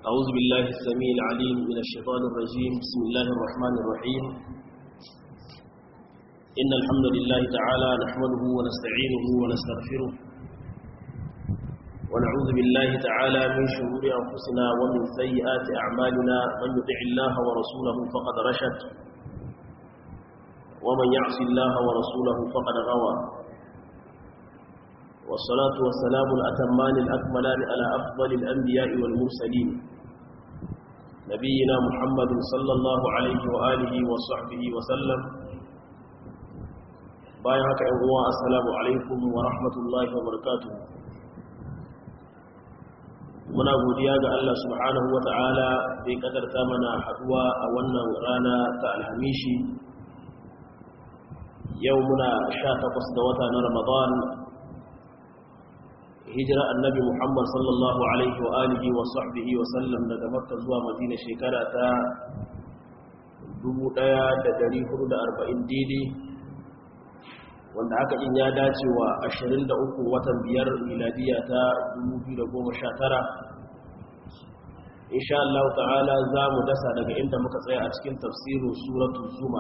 أعوذ بالله السميع العليم من الشيطان الرجيم بسم الله الرحمن الرحيم إن الحمد لله تعالى نحمده ونستعينه ونستغفره ونعوذ بالله تعالى من شرور أنفسنا ومن سيئات أعمالنا من يطع الله ورسوله فقد رشد ومن يعص الله ورسوله فقد غوى والصلاة والسلام الأتمان الأكملان على أفضل الأنبياء والمرسلين نبينا محمد صلى الله عليه وآله وصحبه وسلم بايعك أنواع السلام عليكم ورحمة الله وبركاته muna godiya ga Allah subhanahu wa ta'ala da ya kadarta mana haduwa a wannan rana ta alhamishi yau muna sha takwas da wata na ramadan hijira annabi muhammad sallallahu alaihi wa alihi wa sahbihi wa sallam daga makka zuwa madina shekara ta 1440 daidai wanda haka in ya dace wa 23 watan biyar miladiya ta 2019 insha Allah ta'ala za mu dasa daga inda muka tsaya a cikin tafsirin suratul zuma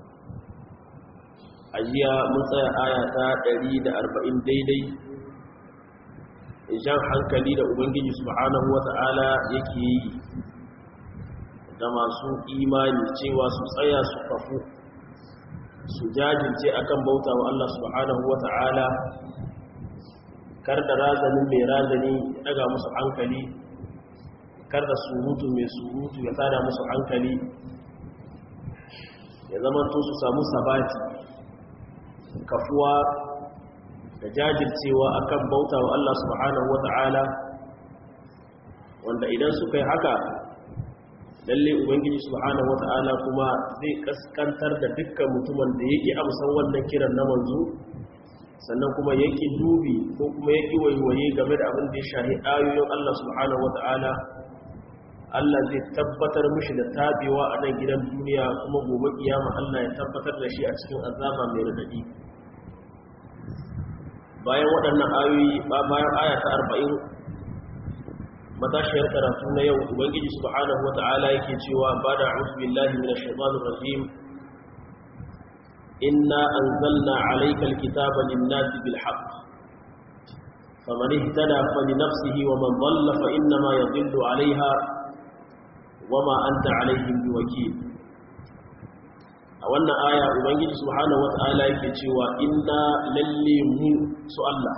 a jiya mun tsaya aya ta 140 daidai jan hankali da ubangiji subhanahu wata'ala yake yi da masu imani cewa su tsaya su kafu su jajirce akan bauta wa Allah subhanahu wata'ala kar da razanin mai razani daga musu hankali kar da surutu mai surutu ya tada musu hankali ya zama to su samu sabati kafuwa da jajircewa akan bauta wa Allah subhanahu wata'ala wanda idan suka yi haka lalle ubangiji subhanahu wata'ala kuma zai kaskantar da dukkan mutumin da yake amsan wannan kiran na manzo sannan kuma yake dubi ko kuma yake waiwaye game da abin da ya shahi ayoyin Allah subhanahu wata'ala Allah zai tabbatar mishi da tabewa a nan gidan duniya kuma gobe kiyama Allah ya tabbatar da shi a cikin azaba mai radadi bayan waɗannan ayoyi bayan aya ta arba'in matashiyar karatu na yau ubangiji subhanahu wata'ala yake cewa ba da a'udhu billahi minash shaitanir rajim inna anzalna alayka alkitaba lin-nasi bil haqq faman ihtada falinafsihi wa man dhalla fa innama yadhillu 'alayha wama anta 'alayhim biwakil a wannan aya ubangiji subhanahu wata'ala yake cewa inna lalle mu su Allah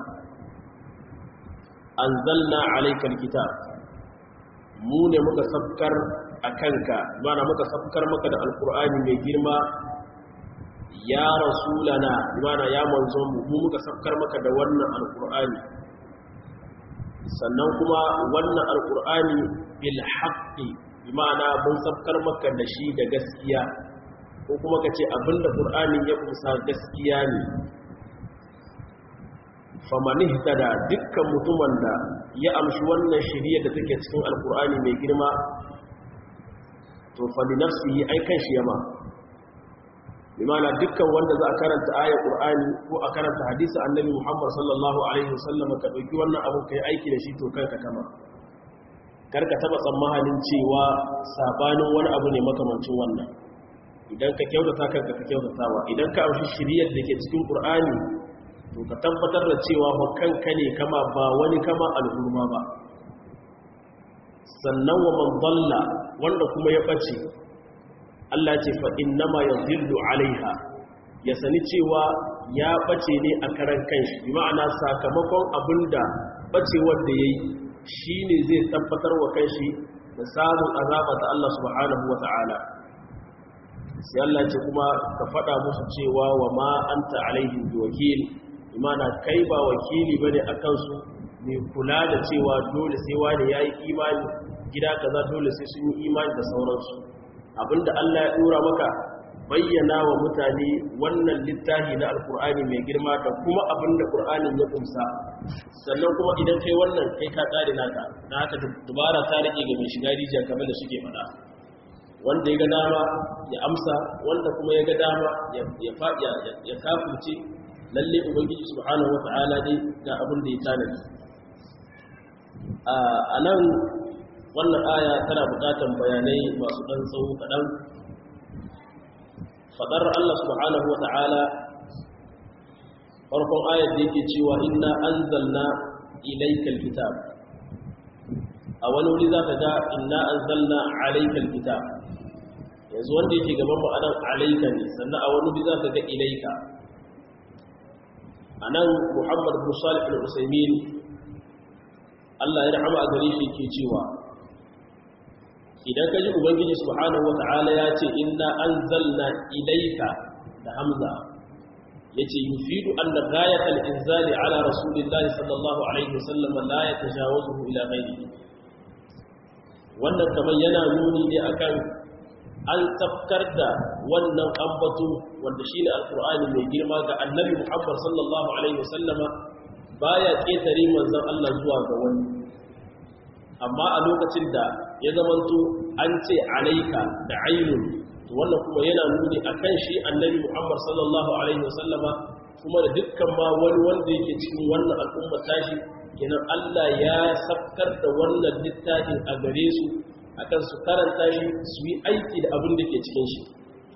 anzalna alayka alkitab mu ne muka sabkar akanka mana muka sabkar maka da alqur'ani mai girma ya rasulana mana ya manzo mu mu muka sabkar maka da wannan alqur'ani sannan kuma wannan alqur'ani bil haqqi bima'ana mun sabkar maka da shi da gaskiya ko kuma ka ce abinda ƙur'anin ya kusa gaskiya ne famani da dukkan mutumin da ya amshi wannan shirya da take cikin alƙur'ani mai girma to fali nafsi yi aikan shi yama limana dukkan wanda za a karanta ayar ƙur'ani ko a karanta hadisa annabi muhammad sallallahu alaihi wasallam ka ɗauki wannan abin ka yi aiki da shi to kanka kama karka taɓa tsammanin cewa sabanin wani abu ne makamancin wannan idan ka kyautata kanka ka kyautatawa idan ka amshi shiriyar da ke cikin ƙur'ani to ka tabbatar da cewa ba kanka ne kama ba wani kama al'umma ba sannan wa man dalla wanda kuma ya bace Allah ce fa innama yadhillu alaiha ya sani cewa ya bace ne a karan kanshi bi ma'ana sakamakon abinda bacewar da yayi shine zai tabbatar wa kanshi da samun azaba ta Allah subhanahu wata'ala sai Allah ce kuma ka faɗa musu cewa wa ma anta alaihim biwakil imana kai ba wakili bane akan su mai kula da cewa dole sai wani yayi imani gida kaza dole sai sun yi imani da sauransu abinda Allah ya dora maka bayyana wa mutane wannan littafi na alkur'ani mai girma da kuma abinda qur'anin ya kumsa sannan kuma idan kai wannan kai ka tsare naka na haka dubara ta rike ga mai shiga rijiya kamar da suke faɗa wanda ya ga dama ya amsa wanda kuma ya ga dama ya faɗi ya kafirce lalle ubangiji subhanahu wata'ala dai ga abin da ya tanadi a nan wannan aya tana bukatan bayanai masu ɗan tsawo kaɗan faɗar Allah subhanahu wa ta'ala farkon ayar da yake cewa inna anzalna ilaikal kitab a wani wuri za ka ga inna anzalna alaikal kitab yanzu wanda yake gaban mu anan alaika ne sannan a wani wuri za ka ga ilaika anan Muhammad bin Salih al-Usaymin Allah ya rahama a gare shi ke cewa idan ka ji ubangiji subhanahu wata'ala ya ce inna anzalna ilaika da hamza yace yufidu anna ghayat al-inzali ala rasulillahi sallallahu alaihi wasallam la yatajawazuhu ila ghayrihi wannan kamar yana nuni ne akan an tafkar da wannan ambato wanda shine alqur'ani mai girma ga annabi Muhammad sallallahu alaihi wasallama baya ketare manzon Allah zuwa ga wani amma a lokacin da ya zamanto an ce alaika da ainun to wannan kuma yana nuni akan shi annabi Muhammad sallallahu alaihi wasallama kuma da dukkan ma wani wanda yake cikin wannan al'umma tashi kenan Allah ya sabkar da wannan littafin a gare su akan su karanta shi su yi aiki da abin da ke cikin shi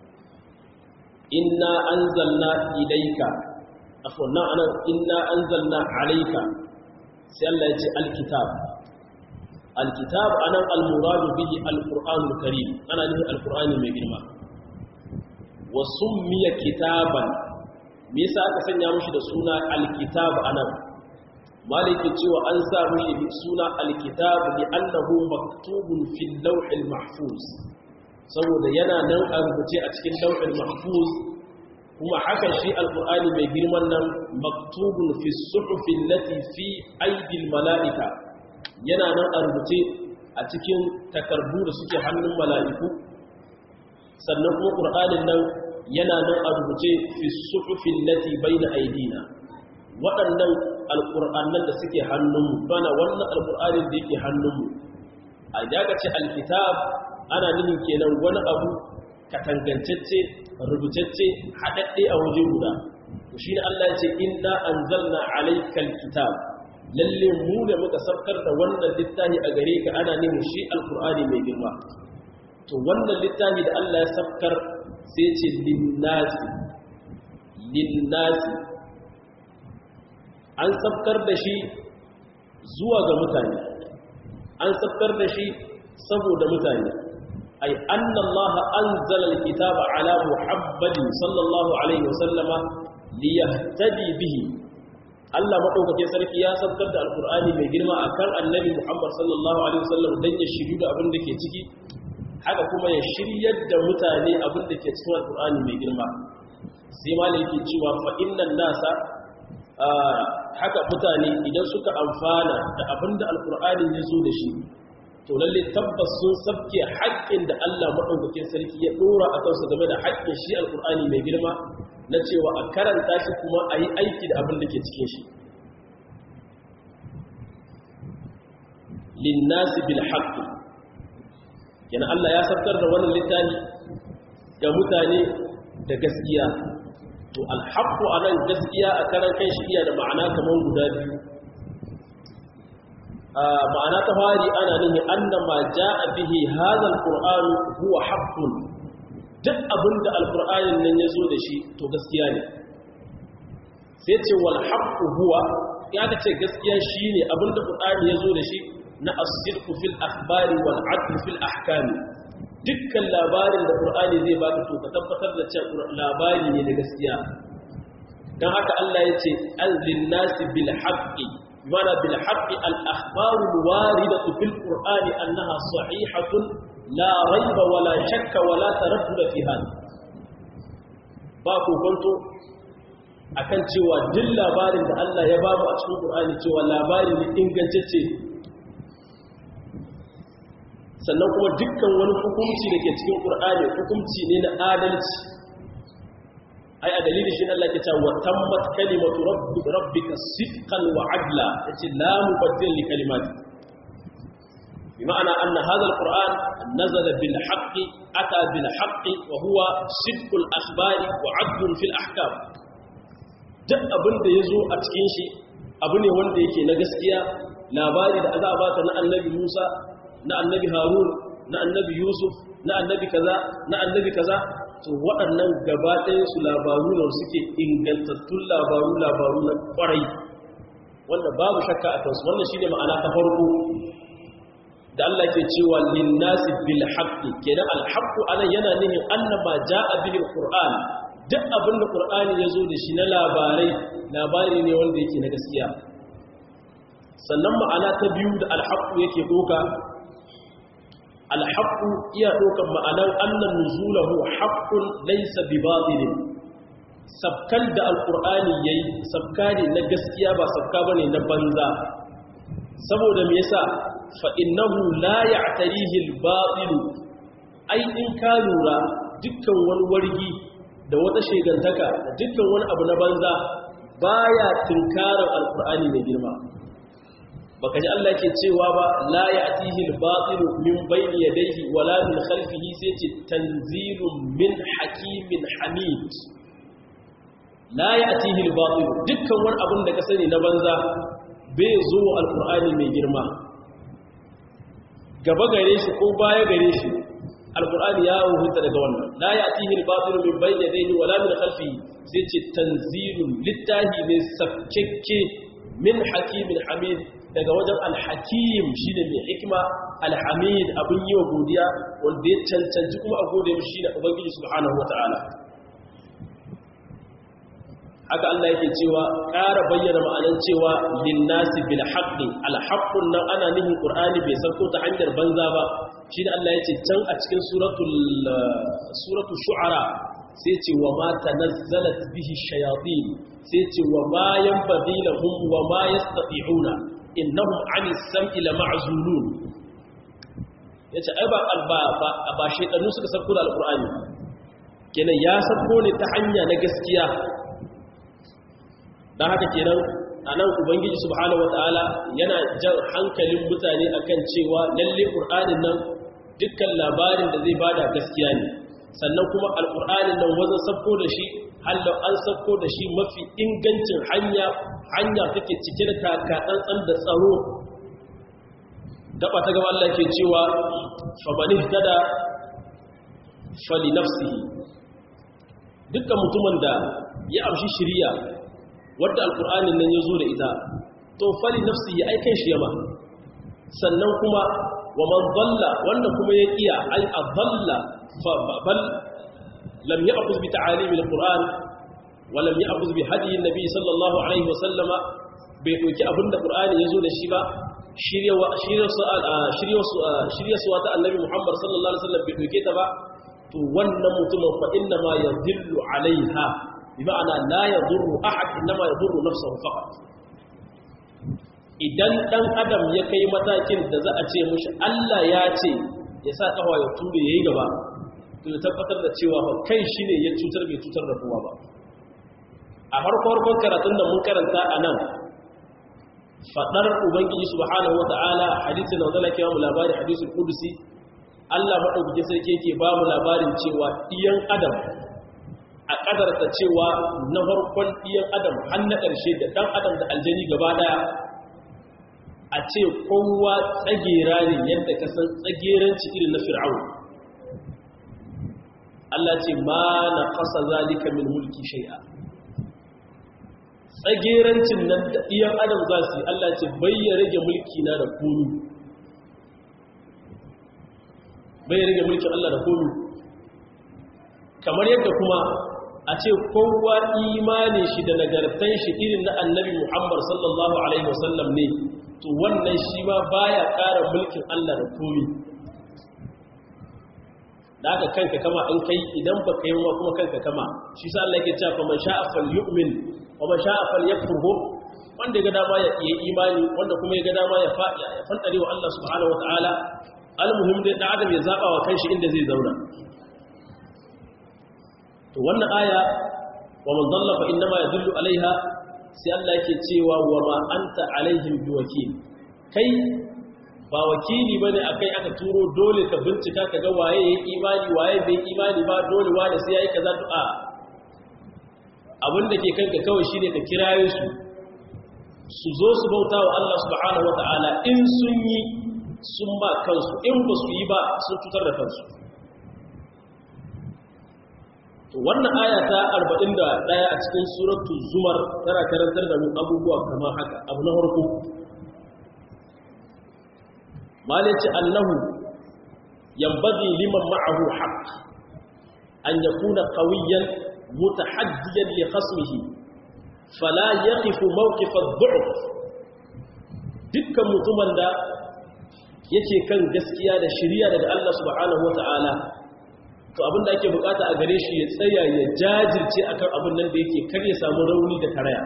inna anzalna ilayka afwan nan anan inna anzalna alayka sai Allah ya ce alkitab alkitab anan almuradu bihi alqur'anul karim ana nufin alqur'ani mai girma wa summiya kitaban me yasa aka sanya mushi da suna alkitab anan maliki cewa an sa mushi suna alkitab li annahu maktubun fil lawhil mahfuz saboda yana nan a rubuce a cikin lawhil mahfuz kuma haka shi alqur'ani mai girman nan maktubun fi suhufi allati fi aidil malaika yana nan a rubuce a cikin takardu da suke hannun mala'iku sannan kuma ƙur'anin nan yana nan a rubuce fi suhufin lati bai na aidina waɗannan alƙur'annan da suke hannunmu bana wannan alƙur'anin da yake hannunmu a daga ce alkitab ana nufin kenan wani abu katangancacce rubutacce haɗaɗɗe a waje guda shi ne Allah ya ce inna anzalna alaikal kitab lalle mu da muka sabkar da wannan littafi a gare ka ana nemi shi alkur'ani mai girma to wannan littafi da Allah ya sabkar sai ce linnasi linnasi an sabkar da shi zuwa ga mutane an sabkar da shi saboda mutane ay anna Allah anzala alkitaba ala muhammadin sallallahu alaihi wasallama liyahtadi bihi Allah maɗaukakin sarki ya sabtar da alkur'ani mai girma a kan annabi Muhammad sallallahu Alaihi wasallam don ya shiryu da abin da ke ciki haka kuma ya shiryar da mutane abin da ke cikin alkur'ani mai girma sai ma ne ke cewa fa'innan nasa haka mutane idan suka amfana da abin da alkur'ani ya zo da shi to lalle tabbas sun sabke haƙƙin da Allah maɗaukakin sarki ya ɗora a kansu game da haƙƙin shi alkur'ani mai girma na cewa a karanta shi kuma a yi aiki da abin da ke cikin shi linnasi bil haqqi yana Allah ya sabtar da wannan littafi ga mutane da gaskiya to al haqqu anan gaskiya a karan kai shi iya da ma'ana kaman guda biyu ma'ana ta fari ana nihin annama jaa bihi hadha al qur'an huwa haqqun duk abin da alkur'anin nan ya zo da shi to gaskiya ne sai ce wal haqqu huwa ya ga ce gaskiya shine abin da qur'ani ya zo da shi na as-sidqu fil akhbari wal 'adl fil ahkam dukkan labarin da qur'ani zai baka to ka tabbatar da cewa labari ne da gaskiya dan haka Allah ya ce azlin nasi bil haqqi mana bil haqqi al akhbaru al waridatu fil qur'ani annaha sahihatun la raiba wala shakka wala taraddud fi hal ba ku kwanto akan cewa duk labarin da Allah ya bamu a cikin Qur'ani cewa labari ne ingantacce sannan kuma dukkan wani hukunci da ke cikin Qur'ani hukunci ne na adalci ai a dalilin shi Allah ke cewa tammat kalimatu rabbika sidqan wa adla yace la mubaddil li kalimati بمعنى أن هذا القرآن نزل بالحق أتى بالحق وهو صدق الأخبار وعدل في الأحكام duk abin da ya zo a cikin shi abu ne wanda yake na gaskiya labari da za a bata na annabi musa na annabi harun na annabi yusuf na annabi kaza na annabi kaza to waɗannan gaba su labaru ne suke ingantattun labaru labaru na ƙwarai wanda babu shakka a kansu wannan shine ma'ana ta farko da Allah ke cewa linnasi bil haqqi kenan al haqqu anan yana nihin annaba jaa bil qur'an duk abin da qur'ani yazo da shi na labarai labari ne wanda yake na gaskiya sannan ma'ana ta biyu da al haqqu yake doka al haqqu iya dokan ma'anan annan nuzulahu haqqun laysa bi batilin sabkan da alqur'ani yayi sabkari na gaskiya ba sabka bane na banza saboda me yasa fa'innahu la ya tarihil baɗilu ai in ka lura dukkan wani wargi da wata shegantaka da dukkan wani abu na banza baya tunkarar alkur'ani mai girma baka ji Allah ke cewa ba la ya atihil baɗilu min bayni yadayhi wala min khalfihi sai ce tanzilun min hakimin hamid la ya atihil baɗilu dukkan wani abin da ka sani na banza bai zo alkur'ani mai girma gaba gare shi ko baya gare shi alkur'ani ya hukunta daga wannan la ya'tihi al-batil min bayni yadayhi wala min khalfihi sai ce tanzilun littahi ne sabkekke min hakimin hamid daga wajen al-hakim shine mai hikima al-hamid abin yi wa godiya wanda ya cancanci kuma a gode mishi shine ubangiji subhanahu wataala haka Allah yake cewa ƙara bayyana ma'anan cewa linnasi bil haqqi al haqqun nan ana nihin qur'ani bai sauko ta hanyar banza ba shi da Allah yace can a cikin suratul suratul shu'ara sai ce wa ma tanazzalat bihi shayatin sai ce wa ma yanbaghi lahum wa ma yastati'una innahum 'ani sam'i lama'zulun yace ai ba ba ba shaytanu suka sauko da alqur'ani kenan ya sauko ne ta hanya na gaskiya don haka kenan a nan ubangiji subhanahu wata'ala yana jan hankalin mutane akan cewa lalle ƙur'anin nan dukkan labarin da zai bada gaskiya ne sannan kuma alƙur'anin nan wajen sabko da shi hallau an sabko da shi mafi ingancin hanya hanya take cike da kakatsantsan da tsaro gaba ta gaba Allah ke cewa famanih tada fali nafsihi dukkan mutumin da ya amshi shiriya wadda alkur'anin nan ya zo da ita to fali nafsi ya aikai shi yama sannan kuma wa man dalla wanda kuma ya kiya ai adalla fa bal lam ya'khudh bi ta'alim alquran wa lam ya'khudh bi hadi annabi sallallahu alaihi wa sallama bai doki abinda qur'ani ya zo da shi ba shiryawa shiryawa shiryawa ta annabi muhammad sallallahu alaihi wasallam bai doke ta ba to wannan mutumin fa inna ma yadhillu alaiha bima'ana la yadurru ahad inma yadurru nafsuhu faqat idan dan adam ya kai matakin da za a ce mushi Allah ya ce ya sa kafa ya ture yayi gaba to ya tabbatar da cewa fa kai shine ya cutar bai cutar da kowa ba a farko karatun da mun karanta anan fadar ubangiji subhanahu wataala hadisi na wanda ke mu labari hadisul qudusi Allah madaukakin sarki yake ba mu labarin cewa iyan adam a ƙadarta cewa na farkon ɗiyan adam har na ƙarshe da ɗan adam da aljani gaba ɗaya a ce kowa tsagera ne yadda ka san tsageranci irin na fir'aun Allah ce ma na kasa zalika min mulki shai'a tsagerancin nan da ɗiyan adam za su yi Allah ce bayya rage mulki na da komi bayya rage mulkin Allah da komi kamar yadda kuma a ce kowa imanin shi da nagartan shi irin na annabi Muhammad sallallahu Alaihi wasallam ne to wannan shi ma baya ƙara mulkin Allah da komi da aka kanka kama in kai idan ba ka yi wa kuma kanka kama shi sa Allah yake cewa man sha'a falyu'min wa man sha'a falyakfurhu wanda ya ga dama ya yi imani wanda kuma ya ga dama ya faɗi ya fantare wa Allah subhanahu wataala almuhim dai da adam ya zaba wa kanshi inda zai zauna to wannan aya wa man dalla fa inma yadullu alaiha sai Allah yake cewa wa ma anta alaihim biwakil kai ba wakili bane akai aka turo dole ka bincika ka ga waye yayi imani waye bai imani ba dole wani sai yayi kaza du'a abinda ke kanka kawai shine ka kiraye su su zo su bauta wa Allah subhanahu wataala in sun yi sun ba kansu in ba su yi ba sun cutar da kansu wannan aya ta 41 a cikin suratu zumar tana karantar da mu abubuwa kamar haka abu na farko malici annahu yambagi liman ma'ahu haqq an yakuna qawiyan mutahaddiyan li khasmihi fala yaqifu mawqif ad-du'f dukkan mutumin da yake kan gaskiya da shiriya daga Allah subhanahu wata'ala to abin da ake bukata a gare shi ya tsaya ya jajirce akan abin nan da yake kar ya samu rauni da karaya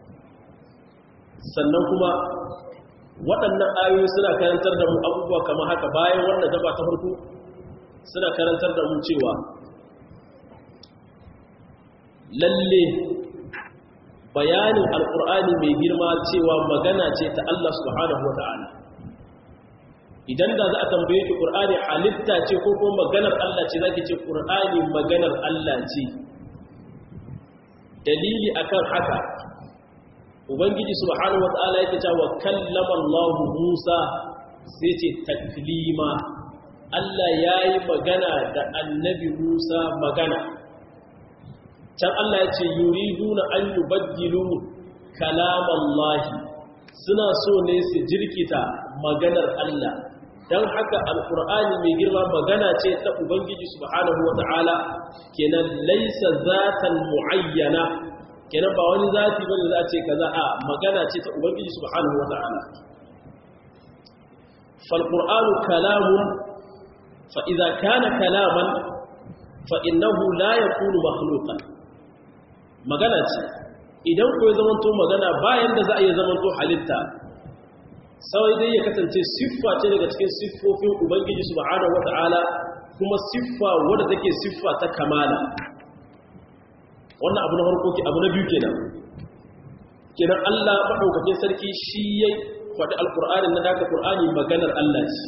sannan kuma waɗannan ayoyi suna karantar da mu abubuwa kamar haka bayan wannan gaba ta farko suna karantar da mu cewa lalle bayanin alkur'ani mai girma cewa magana ce ta Allah subhanahu wata'ala idan da za a tambaye ki qur'ani halitta ce ko kuma maganar Allah ce zaki ce qur'ani maganar Allah ce dalili akan haka ubangiji subhanahu wata'ala yake cewa kallama Allah Musa sai ce taklima Allah yayi magana da annabi Musa magana can Allah ya ce yuriduna an yubaddilu kalamallahi suna so ne su jirkita maganar Allah dan haka alqur'ani mai girma magana ce ta ubangiji subhanahu wataala kenan laysa zatan muayyana kenan ba wani zati bane za a ce kaza a magana ce ta ubangiji subhanahu wataala fal qur'anu kalamun fa idza kana kalaman fa innahu la yakunu makhluqan magana ce idan ko ya zamanto magana bayan da za a yi zamanto halitta sai dai ya kasance siffa ce daga cikin siffofin ubangiji subhanahu wata'ala kuma siffa wadda take siffa ta kamala wannan abu na farko abu na biyu kenan kenan Allah madaukakin sarki shi ya faɗi alqur'ani na daga qur'ani maganar Allah ce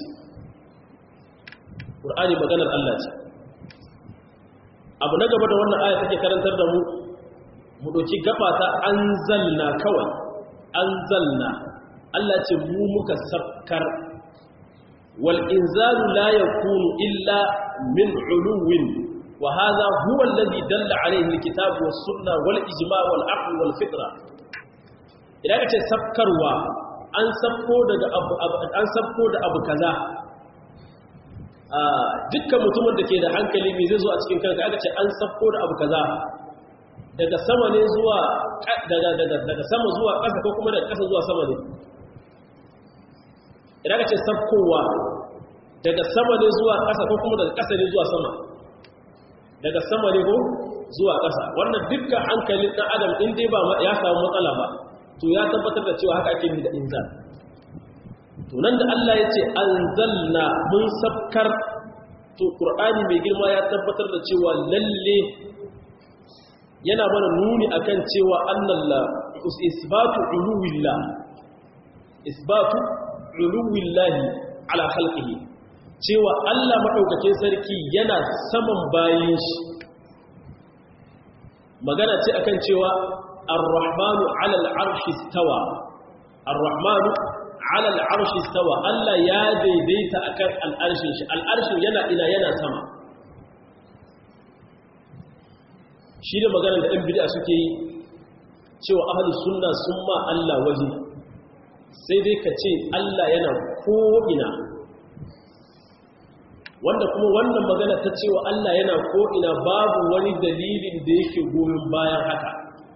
qur'ani maganar Allah ce abu na gaba da wannan aya take karantar da mu mu ɗauki gaba ta an zalna kawai an zalna Allah ce mu muka sabkar wal inzalu la yakunu illa min uluwin wa hadha huwa alladhi dalla alayhi alkitab was sunna wal ijma wal aql wal fitra idan ka ce sabkarwa an sabko daga abu an sabko da abu kaza dukkan mutumin da ke da hankali mai zai zo a cikin kanka aka ce an sabko da abu kaza daga sama ne zuwa daga sama zuwa ƙasa ko kuma daga ƙasa zuwa sama ne idan ka ce sabkowa daga sama ne zuwa ƙasa ko kuma daga ƙasa ne zuwa sama daga sama ne ko zuwa ƙasa wannan dukkan hankalin ɗan adam in dai ba ya samu matsala ba to ya tabbatar da cewa haka ake da inzal to nan da Allah ya ce anzalna mun sabkar to qur'ani mai girma ya tabbatar da cewa lalle yana mana nuni akan cewa annalla isbatu uluwillah isbatu uluwillahi ala khalqihi cewa Allah madaukakin sarki yana saman bayin shi magana ce akan cewa ar-rahmanu ala al-arshi istawa ar-rahmanu ala al-arshi istawa Allah ya daidaita akan al-arshin shi al-arshin yana ina yana sama shi da maganar da ɗan bid'a suke yi cewa ahli sunna sun ma Allah waje sai dai ka ce Allah yana ko'ina wanda kuma wannan magana ta cewa Allah yana ko'ina babu wani dalilin da yake goyon bayan haka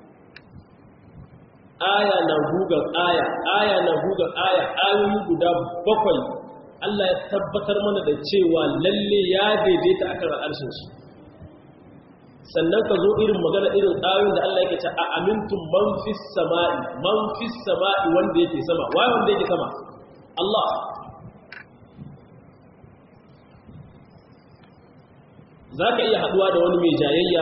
aya na gugan aya aya na gugan aya ayoyi guda bakwai Allah ya tabbatar mana da cewa lalle ya daidaita akan al'arshin shi sannan ka zo irin magana irin ayoyin da Allah yake ce a amintum man fis sama'i man fis sama'i wanda yake sama waye wanda yake sama Allah zaka iya haduwa da wani mai jayayya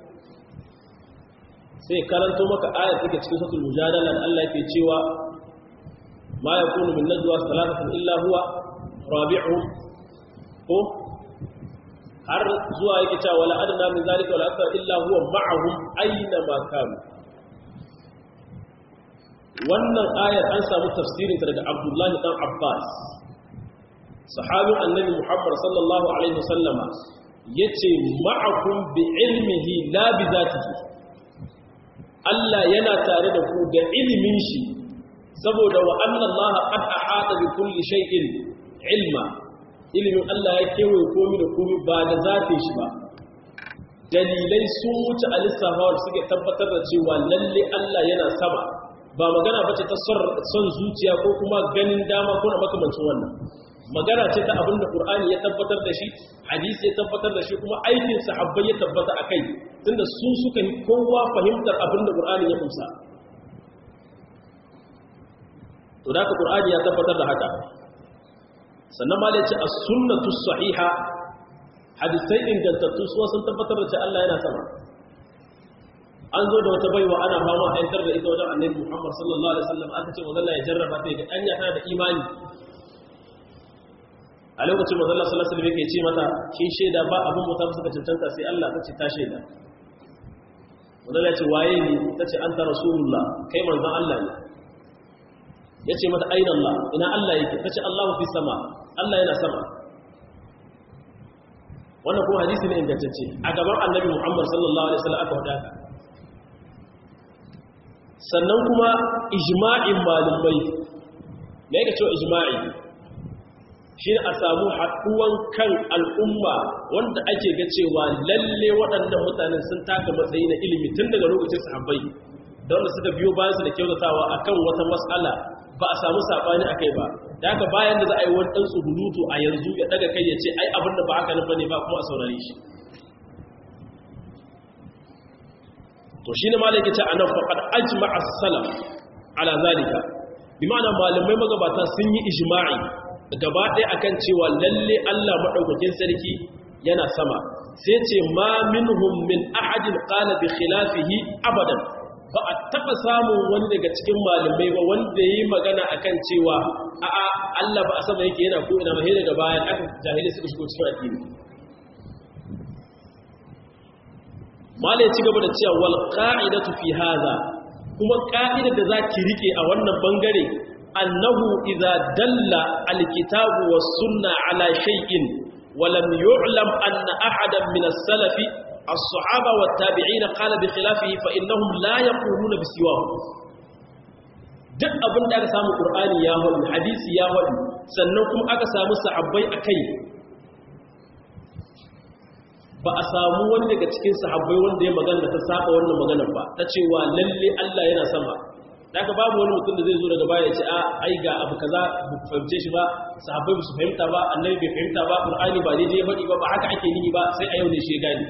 sai karanto maka ayat take cikin suratul mujadala da Allah yake cewa ma yakunu min najwa thalathatin illa huwa rabi'uhum ko har zuwa yake cewa wala adna min zalika wala akthar illa huwa ma'ahum aina ma kanu wannan ayar an samu tafsirin daga Abdullah dan Abbas sahabin annabi Muhammad sallallahu alaihi wasallama yace ma'akum bi ilmihi la bi zatihi Allah yana tare da ku da ilimin shi saboda wa anna Allah qad ahata bi kulli shay'in ilma ilimin Allah ya kewaye komai da komai ba da zatin shi ba dalilai sun wuce a lissafawar suke tabbatar da cewa lalle Allah yana sama ba magana bace ta son zuciya ko kuma ganin dama ko na makamancin wannan magana ce ta abinda Qur'ani ya tabbatar da shi hadisi ya tabbatar da shi kuma aikin sahabbai ya tabbata akai tunda su suka yi kowa fahimtar abinda Qur'ani ya kusa to da Qur'ani ya tabbatar da haka sannan ma da yace as-sunnatu sahiha hadisai ingantattu su sun tabbatar da cewa Allah yana sama an zo da wata baiwa ana fama a yantar da ita wajen annabi Muhammad sallallahu alaihi wasallam aka ce manzo Allah ya jarraba ta ga anya tana da imani a lokacin manzo Allah sallallahu alaihi wasallam yake ce mata kin shaida ba abin mutum suka cancanta sai Allah ta ce ta shaida manzo Allah ya ce waye ni tace anta rasulullah kai manzon Allah ne yace mata aina Allah ina Allah yake tace Allahu fi sama Allah yana sama wannan kuma hadisi ne ingantacce a gaban annabi Muhammad sallallahu alaihi wasallam aka wadaka sannan kuma ijma'in malumai me yake cewa ijma'i shi a samu haɗuwan kan al'umma wanda ake ga cewa lalle waɗannan mutanen sun taka matsayi na ilimi tun daga lokacin sahabbai da wanda suka biyo bayan su da kyautatawa akan wata mas'ala ba a samu sabani akai ba da haka bayan da za a yi wani ɗan tsurutu a yanzu ya daga kai ya ce ai abin da ba haka nan bane ba kuma a saurare shi to shi ne malaka ce anan faqad ajma'a salaf ala zalika bi ma'ana malamai magabata sun yi ijma'i gaba ɗaya akan cewa lalle Allah madaukakin sarki yana sama sai ce ma minhum min ahadin qala bi khilafihi abadan ba a taɓa samun wani daga cikin malamai ba wanda ya yi magana a kan cewa a'a Allah ba a sama yake yana ko ina mahe daga bayan aka jahilai suka shigo cikin addini mala ya ci gaba da cewa wal qa'idatu fi hadha kuma ka'idar da za ki rike a wannan bangare annahu idza dalla alkitabu was sunna ala shay'in wa lam yu'lam anna ahadan min as-salafi الصحابة والتابعين قال بخلافه فإنهم لا يقولون بسواه duk abin da aka samu ƙur'ani ya haɗu hadisi ya haɗu sannan kuma aka samu sahabbai a kai ba a samu wani daga cikin sahabbai wanda ya magana ta saba wannan maganar ba ta cewa lalle Allah yana sama da aka babu wani mutum da zai zo daga baya ya ce a ai ga abu kaza ba ku fahimce shi ba sahabbai ba su fahimta ba annabi bai fahimta ba ƙur'ani ba daidai ya faɗi ba ba haka ake nihi ba sai a yau ne shi ya gani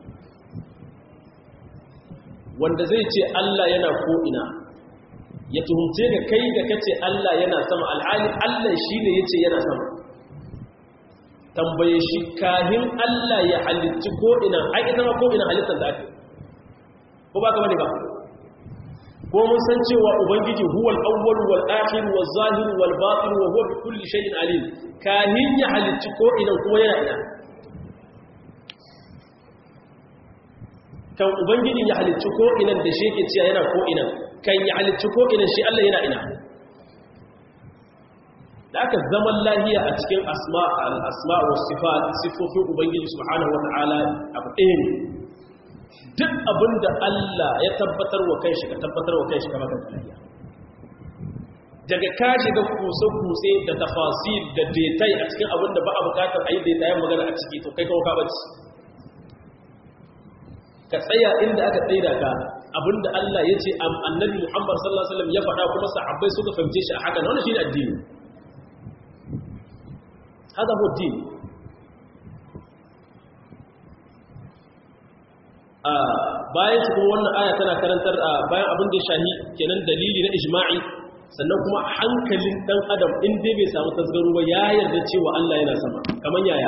wanda zai ce Allah yana ko'ina ya tuhumce ga kai da kace Allah yana sama alhali Allah shi ne ya ce yana sama tambaye shi kahin Allah ya halitti ko'ina ai ita ma ko'ina halittar da ake ko ba ka bane ba ko mun san cewa ubangiji huwal awwal wal akhir wal zahir wal batin wa huwa bi kulli shay'in alim kahin ya halitti ko'ina kuma yana ina kan ubangijin ya halicci ko'inan da shi ke ciya yana ko'inan kan ya halicci ko'inan shi Allah yana ina da aka zaman lahiya a cikin asma wa siffofin ubangiji subhanahu wa ta'ala abu ɗaya ne duk abin da Allah ya tabbatar wa kai shi ka tabbatar wa kai shi kama kan lahiya daga ka shiga kuse-kuse da tafasil da detai a cikin abin da ba a bukatar a yi detayen magana a ciki to kai kawo ka bace ka tsaya inda aka tsaida ka abinda Allah ya ce annabi Muhammad sallallahu alaihi wasallam ya faɗa kuma sahabbai suka fahimce shi a haka wannan shine addini hada hu din a bayan shi kuma wannan aya tana karantar bayan abin da shahi kenan dalili na ijma'i sannan kuma hankalin dan adam in dai bai samu tasgaro ba ya yarda cewa Allah yana sama kaman yaya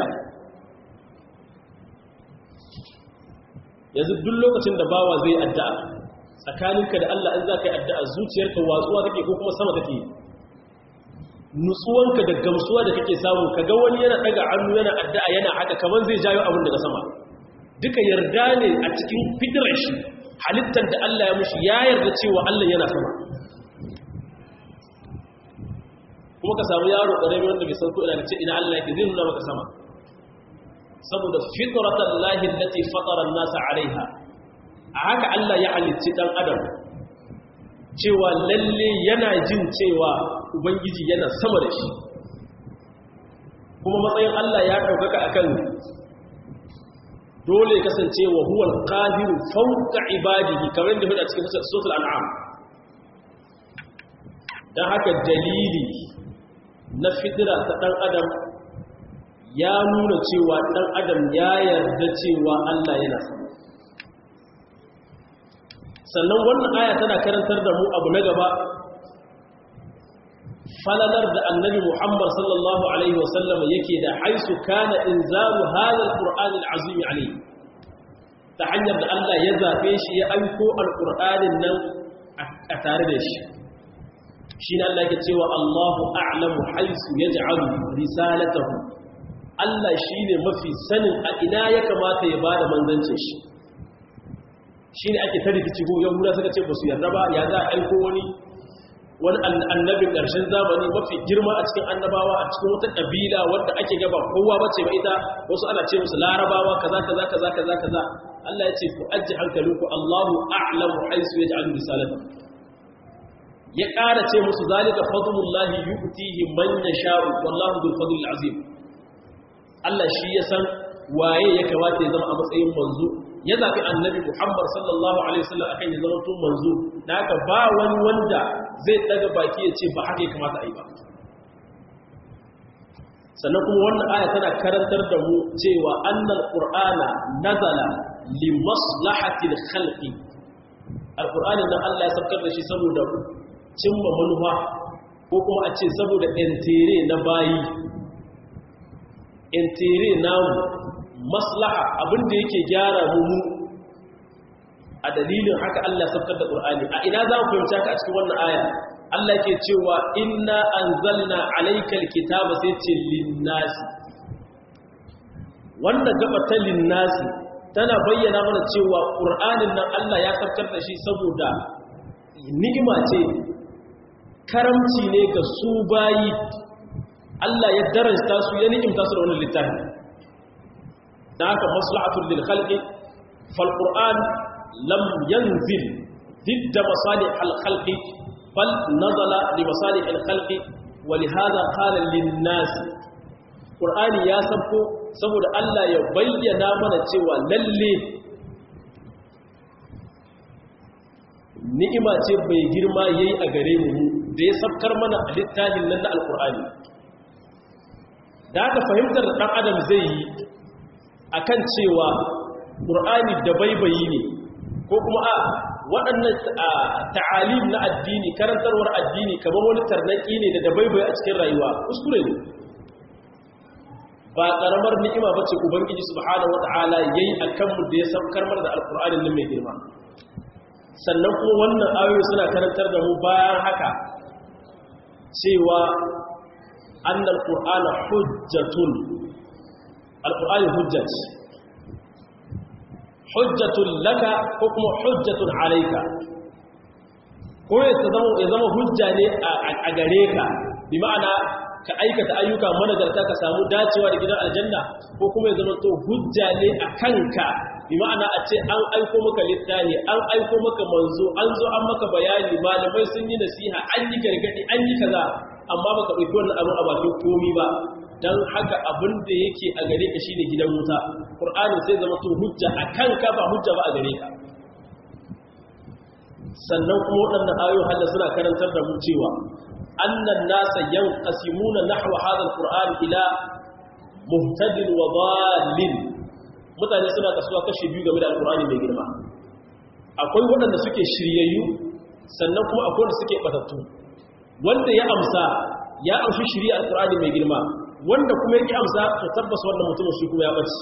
yanzu duk lokacin da bawa zai addu'a tsakaninka da Allah in za ka yi addu'a zuciyarka watsuwa take ko kuma sama take nutsuwanka da gamsuwa da kake samu kaga wani yana daga hannu yana addu'a yana haka kaman zai jayo abin daga sama duka yarda ne a cikin fitrar shi halittar da Allah ya mushi ya yarda cewa Allah yana sama ko kuma ka samu yaro ƙarami wanda bai san ko ina ce ina Allah yake zai nuna maka sama saboda fitratan lahi allati fatara an-nasa alaiha a haka Allah ya halicci dan adam cewa lalle yana jin cewa ubangiji yana sama da shi kuma matsayin Allah ya ɗaukaka akan dole kasance wa huwal qahiru fawqa ibadihi kamar da hudu a cikin suratul an'am dan haka dalili na fitira ta dan adam ya nuna cewa dan adam ya yarda cewa Allah yana sama sannan wannan aya tana karantar da mu abu na gaba falalar da annabi Muhammad sallallahu alaihi wasallam yake da haisu kana inzalu hadha alquran alazim alayhi ta hanyar da Allah ya zabe shi ya aiko alqur'anin nan a tare da shi shine Allah yake cewa Allahu a'lamu haisu yaj'alu risalatahu Allah shine mafi sanin a ina ya kamata ya bada manzancin shi shi ne ake tarihi ko yahuda suka ce ba su yarda ba ya za a aiko wani wani annabin ƙarshen zamani mafi girma a cikin annabawa a cikin wata ƙabila wadda ake gaba kowa bace ba ita wasu ana ce musu larabawa kaza kaza kaza kaza kaza Allah ya ce ku ajji hankalinku Allahu a'lamu haisu yaj'alu risalata ya ƙara ce musu zalika fadlullahi yu'tihi man yasha'u wallahu dhul fadlil azim Allah shi ya san waye ya kamata ya zama a matsayin manzo ya zaɓi annabi Muhammad sallallahu Alaihi wasallam akan ya zama tun manzo da haka ba wani wanda zai daga baki ya ce ba haka ya kamata a yi ba sannan kuma wannan aya tana karantar da mu cewa annal qur'ana nazala li maslahatil khalqi alqur'anin nan Allah ya saukar da shi saboda cimma manufa ko kuma a ce saboda entere na bayi entere namu maslaha abinda yake gyara mu a dalilin haka Allah sabkar da Qur'ani a ina za mu fahimta ka a cikin wannan aya Allah yake cewa inna anzalna alaykal kitaba sai ce linnasi wanda gaba ta linnasi tana bayyana mana cewa Qur'anin nan Allah ya sabkar da shi saboda ni'ima ce karamci ne ga su bayi Allah ya darasta su ya ni'imta su da wannan littafi da haka maslahatul lil khalqi fal qur'an lam yanzil ضد مصالح الخلق بل نزل لمصالح الخلق ولهذا قال للناس قرآني يا سبكو saboda Allah ya bayyana mana cewa lalle ni'ima ce bai girma yayi a gare mu da ya sabkar mana a littafin nan na alkur'ani da aka fahimtar dan adam zai yi akan cewa ƙur'ani da baibayi ne ko kuma a waɗannan ta'alim na addini karantarwar addini kamar wani tarnaki ne da da baibayi a cikin rayuwa kuskure ne ba ƙaramar ni'ima ba ce ubangiji subhanahu wata'ala yayi akan mu da ya saukar mana da alƙur'anin nan mai girma sannan kuma wannan ayoyi suna karantar da mu bayan haka cewa annal qur'ana hujjatun alƙur'ani hujjat hujjatun laka ko kuma hujjatun alaika ko ya zama hujja ne a gare ka bi ma'ana ka aikata ayyuka managarta ka samu dacewa da gidan aljanna ko kuma ya zama to hujja ne a kanka bi ma'ana a ce an aiko maka littafi an aiko maka manzo an zo an maka bayani malamai sun yi nasiha an yi gargadi an yi kaza amma baka ɗauki wannan abin a bakin komi ba don haka abin da yake a gare ka shine gidan wuta ƙur'ani sai zama to hujja a kanka ba hujja ba a gare ka sannan kuma waɗannan ayoyi hada suna karantar da mu cewa annan nasa yanqasimuna nahwa hadha alquran ila muhtadin wa dhalin mutane suna kasuwa kashi biyu game da alqur'ani mai girma akwai waɗanda suke shiryayyu sannan kuma akwai wanda suke batattu wanda ya amsa ya amshi shiriya alqur'ani mai girma wanda kuma yake amsa to tabbas wannan mutumin shi kuma ya bace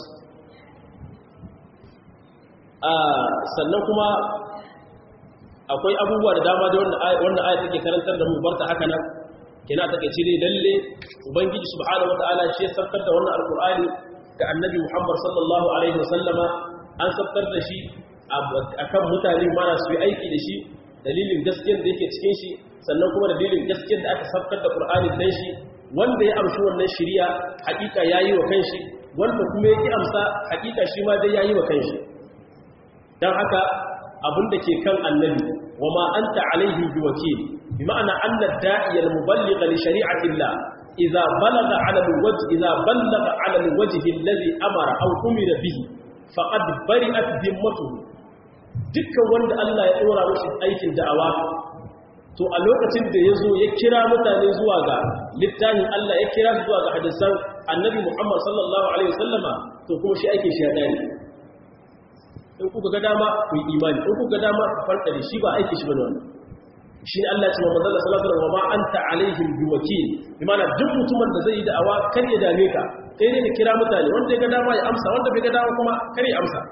sannan kuma akwai abubuwa da dama da wannan aya take karantar da mu barta haka nan kina take ce dai lalle ubangiji subhanahu wataala shi ya sarkar da wannan alqur'ani ga annabi Muhammad sallallahu alaihi wasallama an sarkar da shi akan mutane mana su yi aiki da shi dalilin gaskiyar da yake cikin shi sannan kuma da dalilin gaskiyar da aka sabkar da Qur'ani dan shi wanda ya amshi wannan shari'a hakika yayi wa kanshi wanda kuma yake amsa hakika shi ma dai yayi wa kanshi dan haka abin da ke kan annabi wa ma anta alaihim biwakil bi ma'ana anna da'iya al-muballigh li shari'ati Allah idza balagha 'ala al-wajh idza balagha 'ala al-wajh alladhi amara aw umira bihi faqad bari'at dhimmatuhu dukkan wanda Allah ya dora mishi aikin da'awa to a lokacin da yazo ya kira mutane zuwa ga littafin Allah ya kira zuwa ga hadisan annabi Muhammad sallallahu alaihi wasallama to kuma shi aikin shi ya dare in kuka ga dama ku yi imani in kuka ga dama ku farka da shi ba aiki shi bane wannan shi ne Allah ya ce wa manzon sallallahu alaihi wasallam wa ma anta alaihim biwakil bi ma'ana duk mutumin da zai yi da'awa kar ya dame ka kai ne ka kira mutane wanda ya ga dama ya amsa wanda bai ga dama kuma kar ya amsa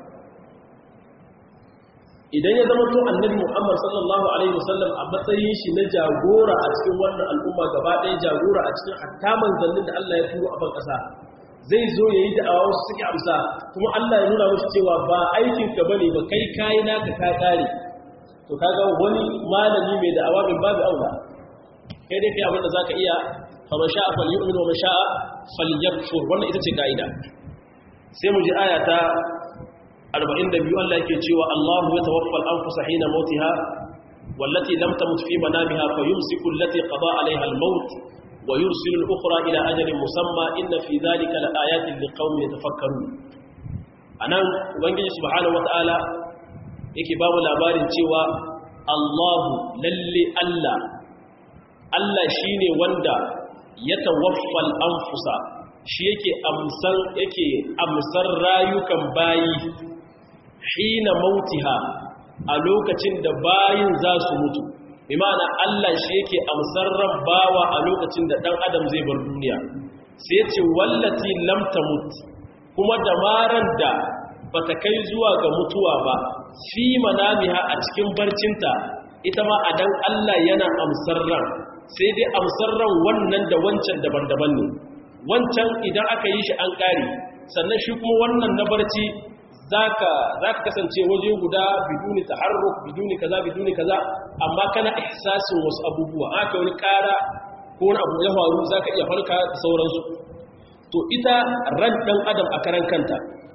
idan ya zama to annabi Muhammad sallallahu alaihi wasallam a matsayin shi na jagora a cikin wannan al'umma gaba ɗaya jagora a cikin hatta manzannin da Allah ya turo a ban ƙasa zai zo ya yi da'awa wasu suke amsa kuma Allah ya nuna mashi cewa ba aikinka ba ne ba kai kayi naka ka ƙare to kaga wani malami mai da'awa min babu aula kai dai kai abinda za ka iya faman sha'a falyu'min wa man sha'a falyakfur wannan ita ce ka'ida sai mu ji aya ta 42 Allah yake cewa Allahu ya tawaffa al-anfusa hina mautiha wallati lam tamut fi manamiha fayumsiku allati qada 'alayha al-maut ويرسل الأخرى إلى أجل مسمى إن في ذلك لآيات لقوم يتفكرون أنا وانجي سبحانه وتعالى yake babu labarin cewa Allahu lalle Allah Allah shine wanda ya tawaffal anfusa shi yake amsar yake amsar rayukan bayi hina mautiha a lokacin da bayin za su mutu imana Allah shi yake amsar ran bawa a lokacin da dan adam zai bar duniya sai ya ce wallati lam tamut kuma da maran da bata kai zuwa ga mutuwa ba fi manamiha a cikin barcinta ita ma a dan Allah yana amsar ran sai dai amsar ran wannan da wancan daban-daban ne wancan idan aka yi shi an kare sannan shi kuma wannan na barci zaka zaka kasance waje guda biduni taharruk biduni kaza biduni kaza amma kana ihsasin wasu abubuwa aka wani kara ko wani abu ya faru zaka iya farka da sauransu to ita ran dan adam a karan kanta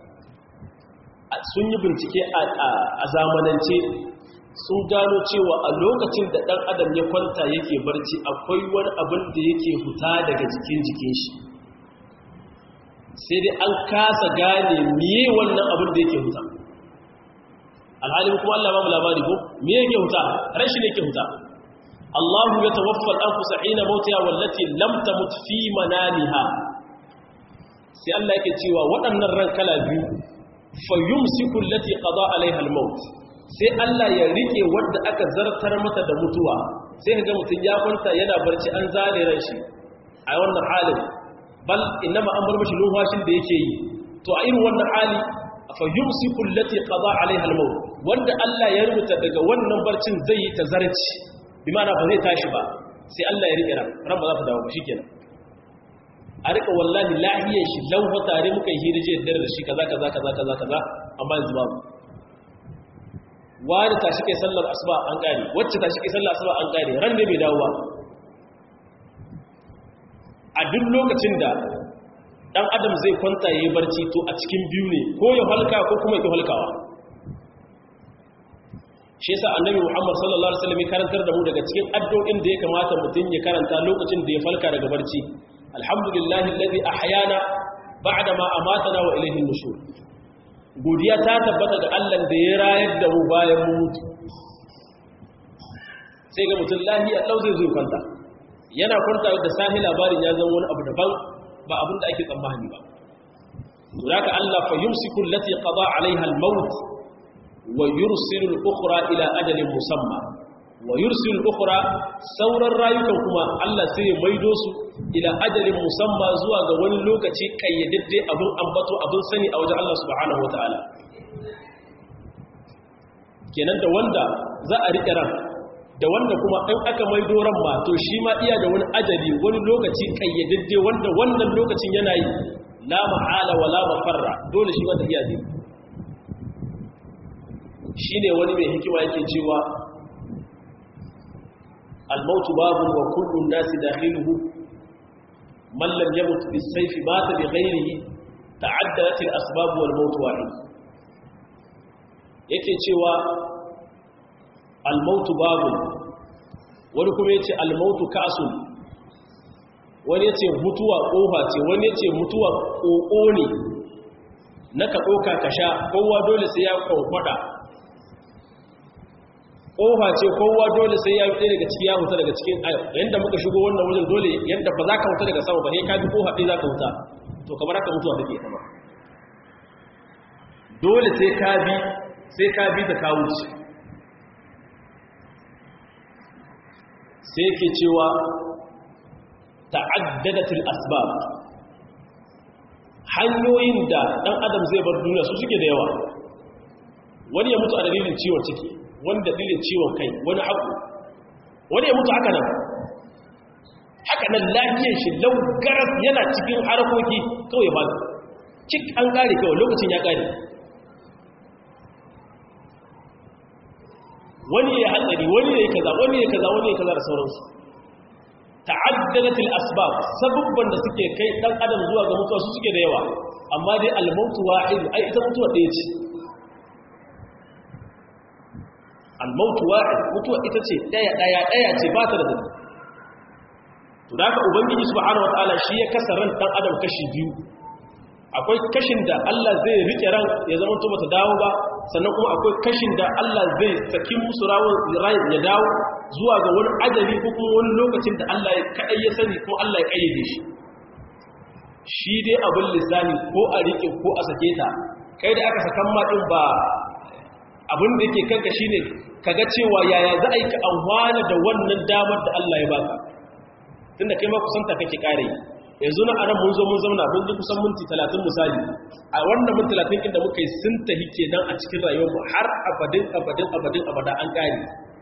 sun yi bincike a zamanance sun gano cewa a lokacin da dan adam ya kwanta yake barci akwai wani abin da yake huta daga jikin jikin shi sai dai an kasa gane miye wannan abin da yake huta alhalin kuma Allah ba mu labari ko miye yake huta rashi ne yake huta Allah ya tawaffa al-anfus hina mautiha wallati lam tamut fi manamiha sai Allah yake cewa waɗannan ran kala biyu fayumsiku allati qada alaiha al-maut sai Allah ya rike wanda aka zartar mata da mutuwa sai kaga mutun ya kwanta yana barci an zare ran shi a wannan halin bal inma an bar mashi lumfashin da yake yi to a irin wannan hali fa yumsiku allati qada alaiha al-maut wanda Allah ya rubuta daga wannan barcin zai yi tazarci bi ma'ana ba zai tashi ba sai Allah ya rike ran ran ba za ta dawo ba shikenan a rika wallahi lahiyar shi lauwa tare muka yi hirije da da shi kaza kaza kaza kaza kaza amma yanzu babu wani tashi kai sallar asuba an kare wacce tashi kai sallar asuba an kare ran ne bai dawo ba a duk lokacin da dan adam zai kwanta yayi barci to a cikin biyu ne ko ya halka ko kuma ya halkawa shi yasa annabi Muhammad sallallahu alaihi wasallam ya karantar da mu daga cikin addu'o'in da ya kamata mutum ya karanta lokacin da ya falka daga barci alhamdulillahi alladhi ahyana ba'da ma amatana wa ilayhi nushur godiya ta tabbata ga Allah da ya rayar da mu bayan mu mutu sai ga mutum lahiya lau zai zo kwanta yana kwanta da sahi labarin ya zama wani abu daban ba abin da ake tsammani ba to haka Allah fa yumsiku allati qada alaiha al-maut wa yursilu al-ukhra ila ajalin musamma wa yursilu al-ukhra sauran rayukan kuma Allah sai ya maido su ila ajalin musamma zuwa ga wani lokaci kayyadadde abin ambato abin sani a wajen Allah subhanahu wataala kenan da wanda za a riƙe ran da wanda kuma in aka maido ran ma to shi ma iya da wani ajali wani lokaci kayyadadde wanda wannan lokacin yana yi la mahala wa la mafarra dole shi wanda iya zai shine wani mai hikima yake cewa al-mautu babun wa kullu an-nas dakhiluhu man lam yamut bis-sayf mata bi ghayrihi ta'addadat al-asbab wal maut wahid yake cewa al-mautu babun wani kuma yace al-mautu ka'sun wani yace mutuwa kofa ce wani yace mutuwa koko ne naka doka ka sha kowa dole sai ya kwankwada kofa ce kowa dole sai ya fita daga ciki ya huta daga cikin yanda muka shigo wannan wajen dole yanda ba za ka huta daga sama ba sai ka bi kofa ɗaya za ka huta to kamar haka mutuwa take kama dole sai ka bi sai ka bi da ka wuce sai ke cewa ta'addadatul asbab hanyoyin da dan adam zai bar duniya su suke da yawa wani ya mutu a dalilin ciwon ciki wani dalilin ciwon kai wani haku wani ya mutu haka nan haka nan lafiyar shi laugaras yana cikin harkoki kawai ba cik an kare kawai lokacin ya kare wani ya hatsari wani ya kaza wani ya kaza wani ya kaza da sauransu ta'addadatil asbab sababban da suke kai dan adam zuwa ga mutuwa su suke da yawa amma dai al-mautu wahid ai ita mutuwa ɗaya ce al-mautu wahid mutuwa ita ce ɗaya ɗaya ɗaya ce ba ta da dadi to da haka ubangiji subhanahu wataala shi ya kasa ran dan adam kashi biyu akwai kashin da Allah zai rike ran ya zama to bata dawo ba sannan kuma akwai kashin da Allah zai saki musu rawar ran ya dawo zuwa ga wani ajali ko kuma wani lokacin da Allah ya kadai ya sani ko Allah ya kayyade shi shi dai abin lisani ko a rike ko a sake ta kai da aka sakan ma din ba abin da yake kanka shine kaga cewa yaya za a yi ka amfana da wannan damar da Allah ya baka tunda kai ma kusanta kake kare yanzu na anan mun zo mun zauna mun ji kusan minti 30 misali a wannan minti 30 inda muka yi sun tahi kenan a cikin rayuwar mu har abadin abadin abadin abada an kare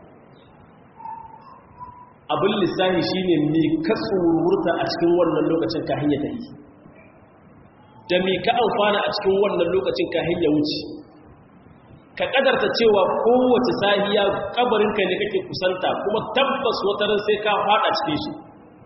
abin lissahi shine me ka tsururta a cikin wannan lokacin ka hanya tahi da me ka amfana a cikin wannan lokacin ka hanya wuce ka kadarta cewa kowace sahiya kabarinka ne kake kusanta kuma tabbas wataran sai ka fada cikin shi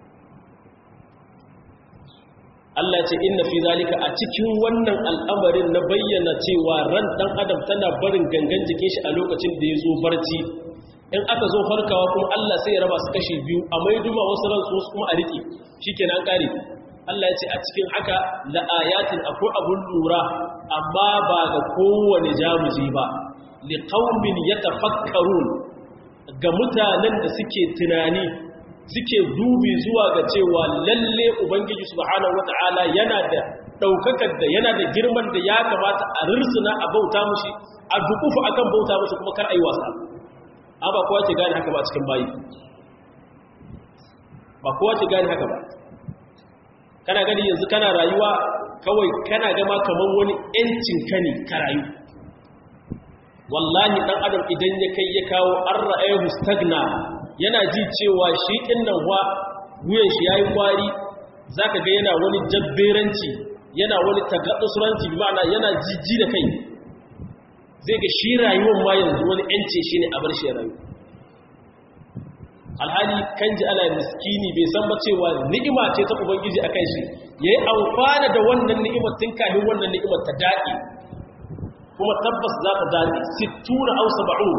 Allah ce inna fi zalika a cikin wannan al'amarin na bayyana cewa ran dan adam tana barin gangan jikin shi a lokacin da ya zo barci in aka zo farkawa kuma Allah sai ya raba su kashi biyu a mai duma wasu ran su kuma a riƙe shikenan kare Allah ya ce a cikin haka la ayatin akwai abun lura amma ba ga kowane jamuji ba li qaumin yatafakkarun ga mutanen da suke tunani suke dubi zuwa ga cewa lalle ubangiji subhanahu wata'ala yana da daukakar da yana da girman da ya kamata a rirsuna a bauta mushi a dukufu akan bauta mushi kuma kar ayi wasa amma kowa ke gane haka ba cikin bayi ba kowa ke gane haka ba kana gani yanzu kana rayuwa kawai kana gama kamar wani yancin ka ne ka rayu wallahi dan adam idan ya kai ya kawo an ra'ayahu stagna yana ji cewa shi ɗin nan wa wuyan shi ya yi kwari za ka ga yana wani jabberanci yana wani tagaɗusuranci ma'ana yana jijji da kai zai ga shi rayuwan ma yanzu wani ‘yancin shi ne a bar shi rayu alhali kan ji ana miskini bai san ba cewa ni'ima ce ta ubangiji a kan shi ya yi amfana da wannan ni'imar tun kafin wannan ni'imar ta daɗe kuma tabbas za ta daɗe sittuna au saba'un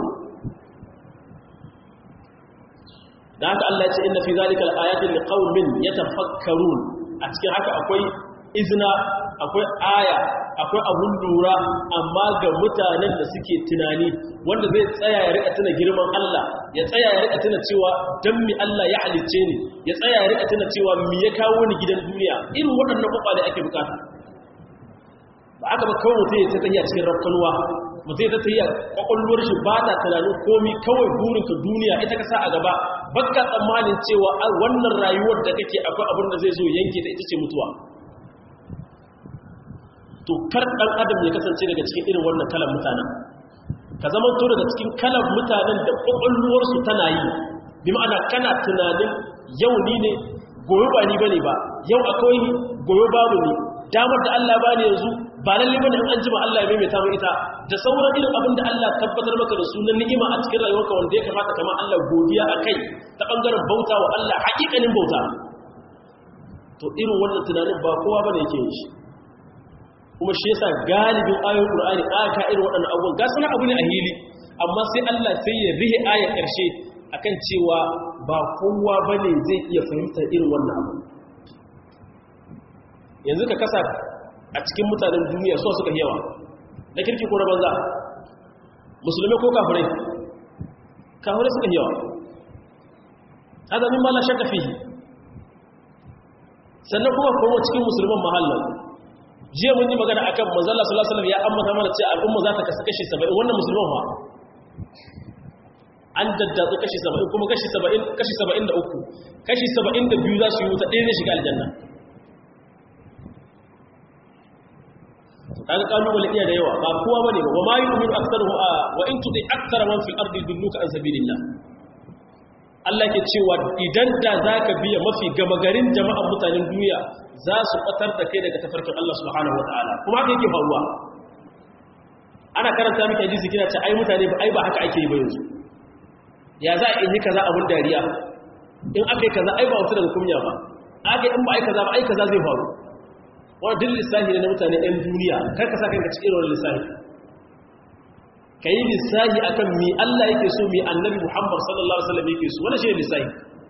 da haka Allah ya ce inna fi zalika al-ayatin liqaumin yatafakkarun a cikin haka akwai izina akwai aya akwai abun lura amma ga mutanen da suke tunani wanda zai tsaya ya rika tuna girman Allah ya tsaya ya rika tuna cewa dan mi Allah ya halicce ni ya tsaya ya rika tuna cewa mi ya kawo ni gidan duniya irin waɗannan kwakwale ake bukata ba aka ba kawai mutum ya ta tafiya cikin rafkanuwa mutum ya ta tafiya kwakwalwar shi ba ta tunanin komi kawai burinka duniya ita ka sa a gaba baka tsammanin cewa wannan rayuwar da kake akwai abin da zai zo yanke ta ita ce mutuwa to kar dan adam ya kasance daga cikin irin wannan kalan mutanen ka zama to daga cikin kalan mutanen da kwakwalwar su tana yi bi ma'ana kana tunanin yau ni ne goyo ba ni bane ba yau akwai ni goyo babu ni damar da Allah bani yanzu ba lalle bane in an jima Allah ya maimaita mu ita da sauran irin abin da Allah tabbatar maka da sunan ni'ima a cikin rayuwarka wanda ya kamata kamar Allah godiya akai ta bangaren bauta wa Allah hakikanin bauta to irin wannan tunanin ba kowa bane yake yin shi kuma shi yasa galibin ayoyin Qur'ani aka irin waɗannan abubuwan ga sanan abu ne a hili amma sai Allah sai ya rihe aya ƙarshe akan cewa ba kowa bane zai iya fahimtar irin wannan abu yanzu ka kasa a cikin mutanen duniya so suka yawa na kirki ko na banza musulmi ko kafirai kafirai suka yawa hada min ma la shakka fihi sannan kuma kuma cikin musulman mahallan jiya mun yi magana akan manzo Allah sallallahu alaihi wasallam ya amma mana cewa al'umma za ta kasu kashi 70 wannan musulman fa an daddatsu kashi 70 kuma kashi 70 kashi 73 kashi 72 za su yi wuta ɗaya zai shiga aljanna kaga kalubale iya da yawa ba kowa bane ba ma yu'minu aktharuhu wa in tudi akthara man fil ardi yudilluka an sabilillah Allah ke cewa idan da zaka biya mafi gama garin jama'an mutanen duniya za su batar da kai daga tafarkin Allah subhanahu wataala kuma haka yake faruwa ana karanta miki hadisi kina ce ai mutane ba ai ba haka ake yi ba yanzu ya za a yi kaza abun dariya in aka yi kaza ai ba wata daga kunya ba aka in ba ai kaza ba ai kaza zai faru wani duk lissahi ne na mutane ɗan duniya kar ka sa kanka cikin wani lissahi ka yi lissahi a kan mi Allah yake so mi annabi Muhammad sallallahu Alaihi wasallam yake so wani shi ne lissahi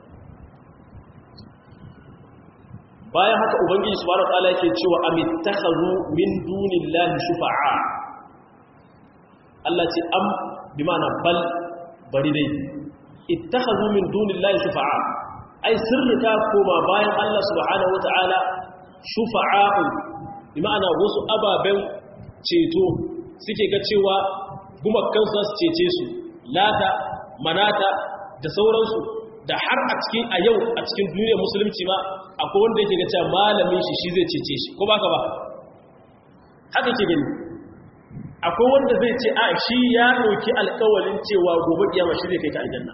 bayan haka ubangiji su wani tsala yake cewa amittakazu min dunillahi shufa'a Allah ce am bi mana bal bari dai ittakazu min dunillahi shufa'a ai sirrika koma bayan Allah subhanahu wa ta'ala shufa'a'u bi ma'ana wasu ababen ceto suke ga cewa gumakan su su cece su lata manata da sauransu da har a cikin a yau a cikin duniyar musulunci ma akwai wanda yake ga cewa malamin shi shi zai cece shi ko baka ba haka ke gani akwai wanda zai ce a shi ya ɗauki alƙawalin cewa gobe kiyama shi zai kai ka aljanna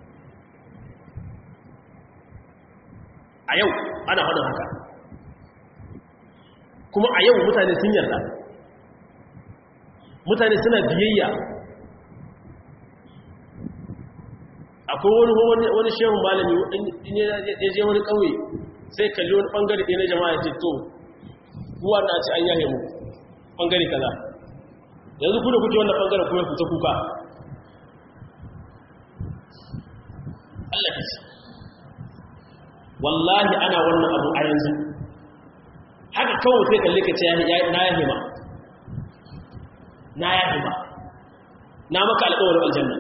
a yau ana faɗin haka kuma a yau mutane sun yarda mutane suna biyayya akwai wani wani shehun malami in ya je wani ƙauye sai kalli wani ɓangare ɗaya na jama'a ce to kuwa na ci an yahe mu ɓangare kaza yanzu ku da kuke wannan ɓangare kuma kuta kuka Allah ya ce wallahi ana wannan abu a yanzu haka kawai sai kalli ka ce na yahe ma na yahe ma na maka alƙawarin aljanna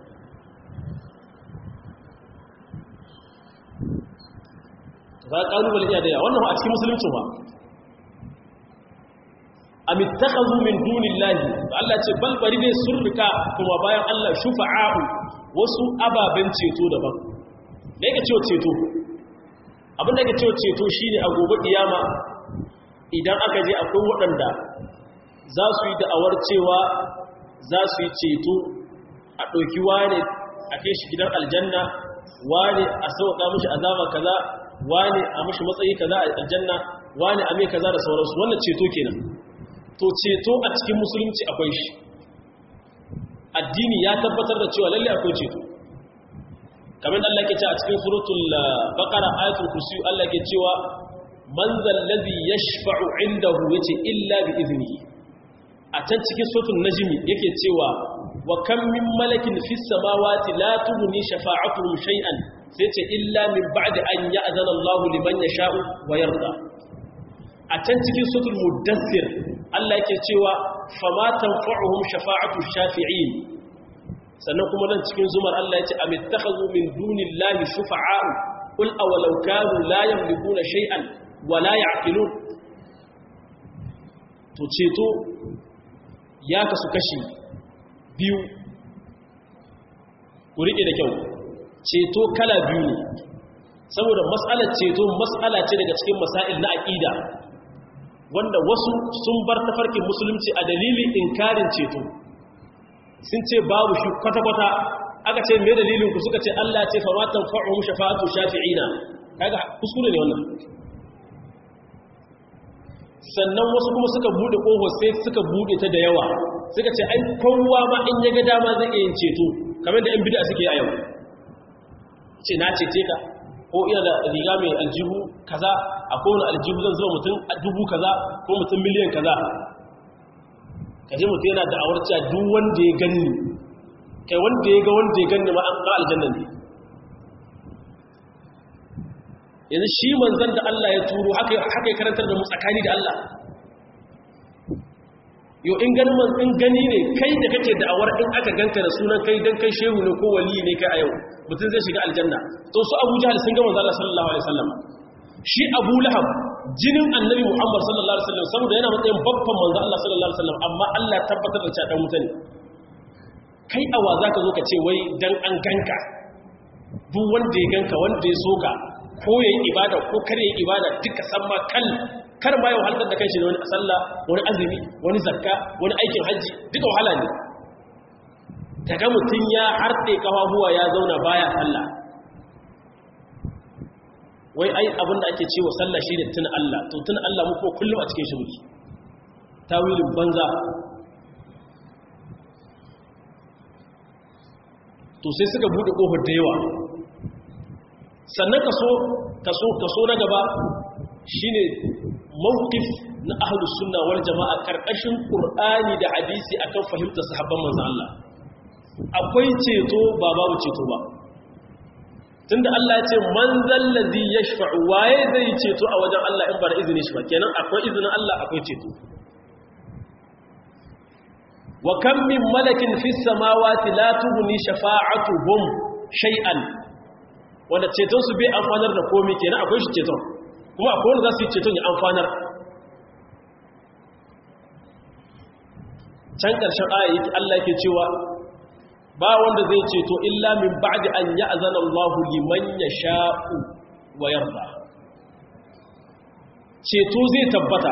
za ka ƙalubale iya da yawa wannan a cikin musulunci ba am ittakhadhu min dunillahi Allah ce bal bari ne sun rika kuma bayan Allah shufa'a'u wasu ababen ceto daban da yake cewa ceto abin da yake cewa ceto shine a gobe kiyama idan aka je akwai waɗanda za su yi da'awar cewa za su yi ceto a ɗauki wane a kai shi gidan aljanna wane a sauƙa mashi azaba kaza wane a mashi matsayi kaza a aljanna wane a mai kaza da sauransu wannan ceto kenan to ceto a cikin musulunci akwai shi addini ya tabbatar da cewa lalle akwai ceto kamar Allah ke ce a cikin suratul baqara ayatul kursi Allah ke cewa man zal ladhi yashfa'u indahu yace illa bi iznihi a can cikin suratul najmi yake cewa wa kam min malakin fis samawati la tughni shafa'atuhum shay'an sai ce illa min ba'di an ya'zana Allah liman yasha'u wa yarda a can cikin suratul mudaththir Allah yake cewa fama tanfa'uhum shafa'atu shafi'in sannan kuma nan cikin zumar Allah yace amittakhadhu min dunillahi shufa'a qul awalau kanu la yamlikuna shay'an wa la ya'qilun to ceto ya kasu kashi biyu ku rike da kyau ceto kala biyu ne saboda mas'alar ceto mas'ala ce daga cikin masail na aqida wanda wasu sun bar tafarkin musulunci a dalilin inkarin ceto sun ce babu shi kwata-kwata aka ce mai dalilin ku suka ce Allah ce fa matan fa'uhum shafa'atu shafi'ina kaga kuskure ne wannan sannan wasu kuma suka bude ƙofar sai suka bude ta da yawa suka ce ai kowa ma in ya ga dama zai iya yin ceto kamar da 'yan bida suke a yau ce na cece ka ko ina da riga mai aljihu kaza a kowane aljihu zan zuwa mutum dubu kaza ko mutum miliyan kaza kaje mutum yana da awar cewa duk wanda ya ganni kai wanda ya ga wanda ya ganni ma an ga aljanna ne yanzu shi manzan da Allah ya turo haka ya karantar da mu tsakani da Allah yo in gani in gani ne kai da kake da'awar in aka ganka da sunan kai dan kai shehu ne ko wali ne kai a yau mutum zai shiga aljanna to su Abu Jahl sun ga manzo Allah sallallahu alaihi wasallam shi Abu Lahab jinin Annabi Muhammad sallallahu alaihi wasallam saboda yana matsayin babban manzo Allah sallallahu alaihi wasallam amma Allah tabbatar da cewa dan mutane kai awa zaka zo ka ce wai dan an ganka duk wanda ya ganka wanda ya soka ko yayi ibada ko kare yayi ibada duka san ma kal kar ma yau halkar da kanshi da wani sallah wani azumi wani zakka wani aikin hajji duka wahala ne daga mutum ya harɗe kafafuwa ya zauna baya sallah wai ai abinda ake cewa sallah shi ne tuna Allah to tuna Allah mu ko kullum a cikin shi muke tawilin banza to sai suka bude kofar da yawa sannan kaso kaso kaso na gaba shine mawqif na ahlus sunna wal jamaa karkashin qur'ani da hadisi akan fahimtar sahabban manzon Allah akwai ceto ba babu ceto ba tunda Allah ya ce man zallazi yashfa'u waye zai ceto a wajen Allah in ba da izinin shi ba kenan akwai izinin Allah akwai ceto wa kam min malakin fis samawati la tughni shafa'atuhum shay'an wanda ceton su bai amfanar da komai kenan akwai shi ceton kuma akwai wanda za su yi ceton ya amfanar can ƙarshen aya yake Allah yake cewa ba wanda zai ceto illa min ba'di an ya'zana Allahu liman yasha'u wa yarda ceto zai tabbata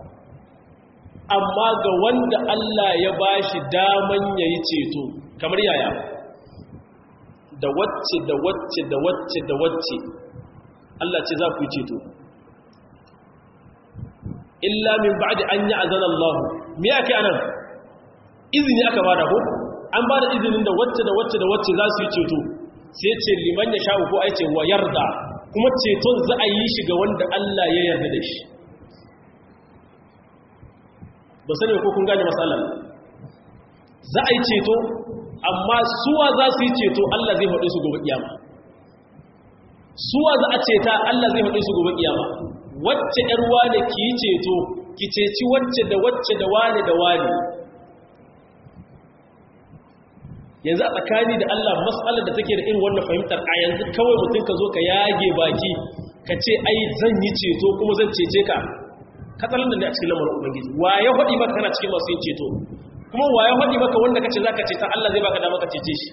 amma ga wanda Allah ya bashi daman yayi ceto kamar yaya da wacce da wacce da wacce da wacce Allah ce za ku yi ceto illa min ba'di an ya'zana Allah me yake anan izini aka bada ko an bada izinin da wacce da wacce da wacce za su yi ceto sai ce liman ya sha'u ko ai ce wa yarda kuma ceton za a yi shi ga wanda Allah ya yarda da shi ba sani ko kun gane matsalar za a yi ceto amma suwa za su yi ceto Allah zai faɗe su gobe kiyama suwa za a ceta Allah zai faɗe su gobe kiyama wacce ƴar wane ki yi ceto ki ceci wacce da wacce da wane da wane yanzu a tsakani da Allah matsalar da take da irin wannan fahimtar a yanzu kawai mutum ka zo ka yage baki ka ce ai zan yi ceto kuma zan cece ka katsalan da ne a cikin lamarin ubangiji wa ya faɗi maka kana cikin masu yin ceto kuma wa ya faɗi maka wanda kace zaka ceta Allah zai baka dama ka cece shi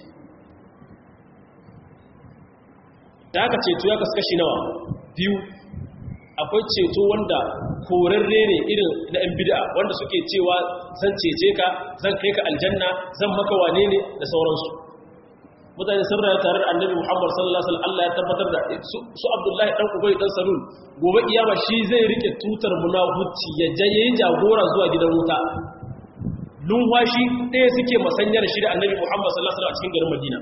da aka ceto ya kasu kashi nawa biyu akwai ceto wanda korarre ne irin na ‘yan bida wanda suke cewa zan cece ka zan kai ka aljanna zan maka wane ne da sauransu mutane sun rayu tare da annabi muhammad sallallahu alaihi Allah ya tabbatar da su abdullahi dan ubai dan salul gobe iyama shi zai rike tutar munafuci ya je yayi jagora zuwa gidan wuta lumwashi ɗaya suke masanyar shi da annabi muhammad sallallahu alaihi a cikin garin madina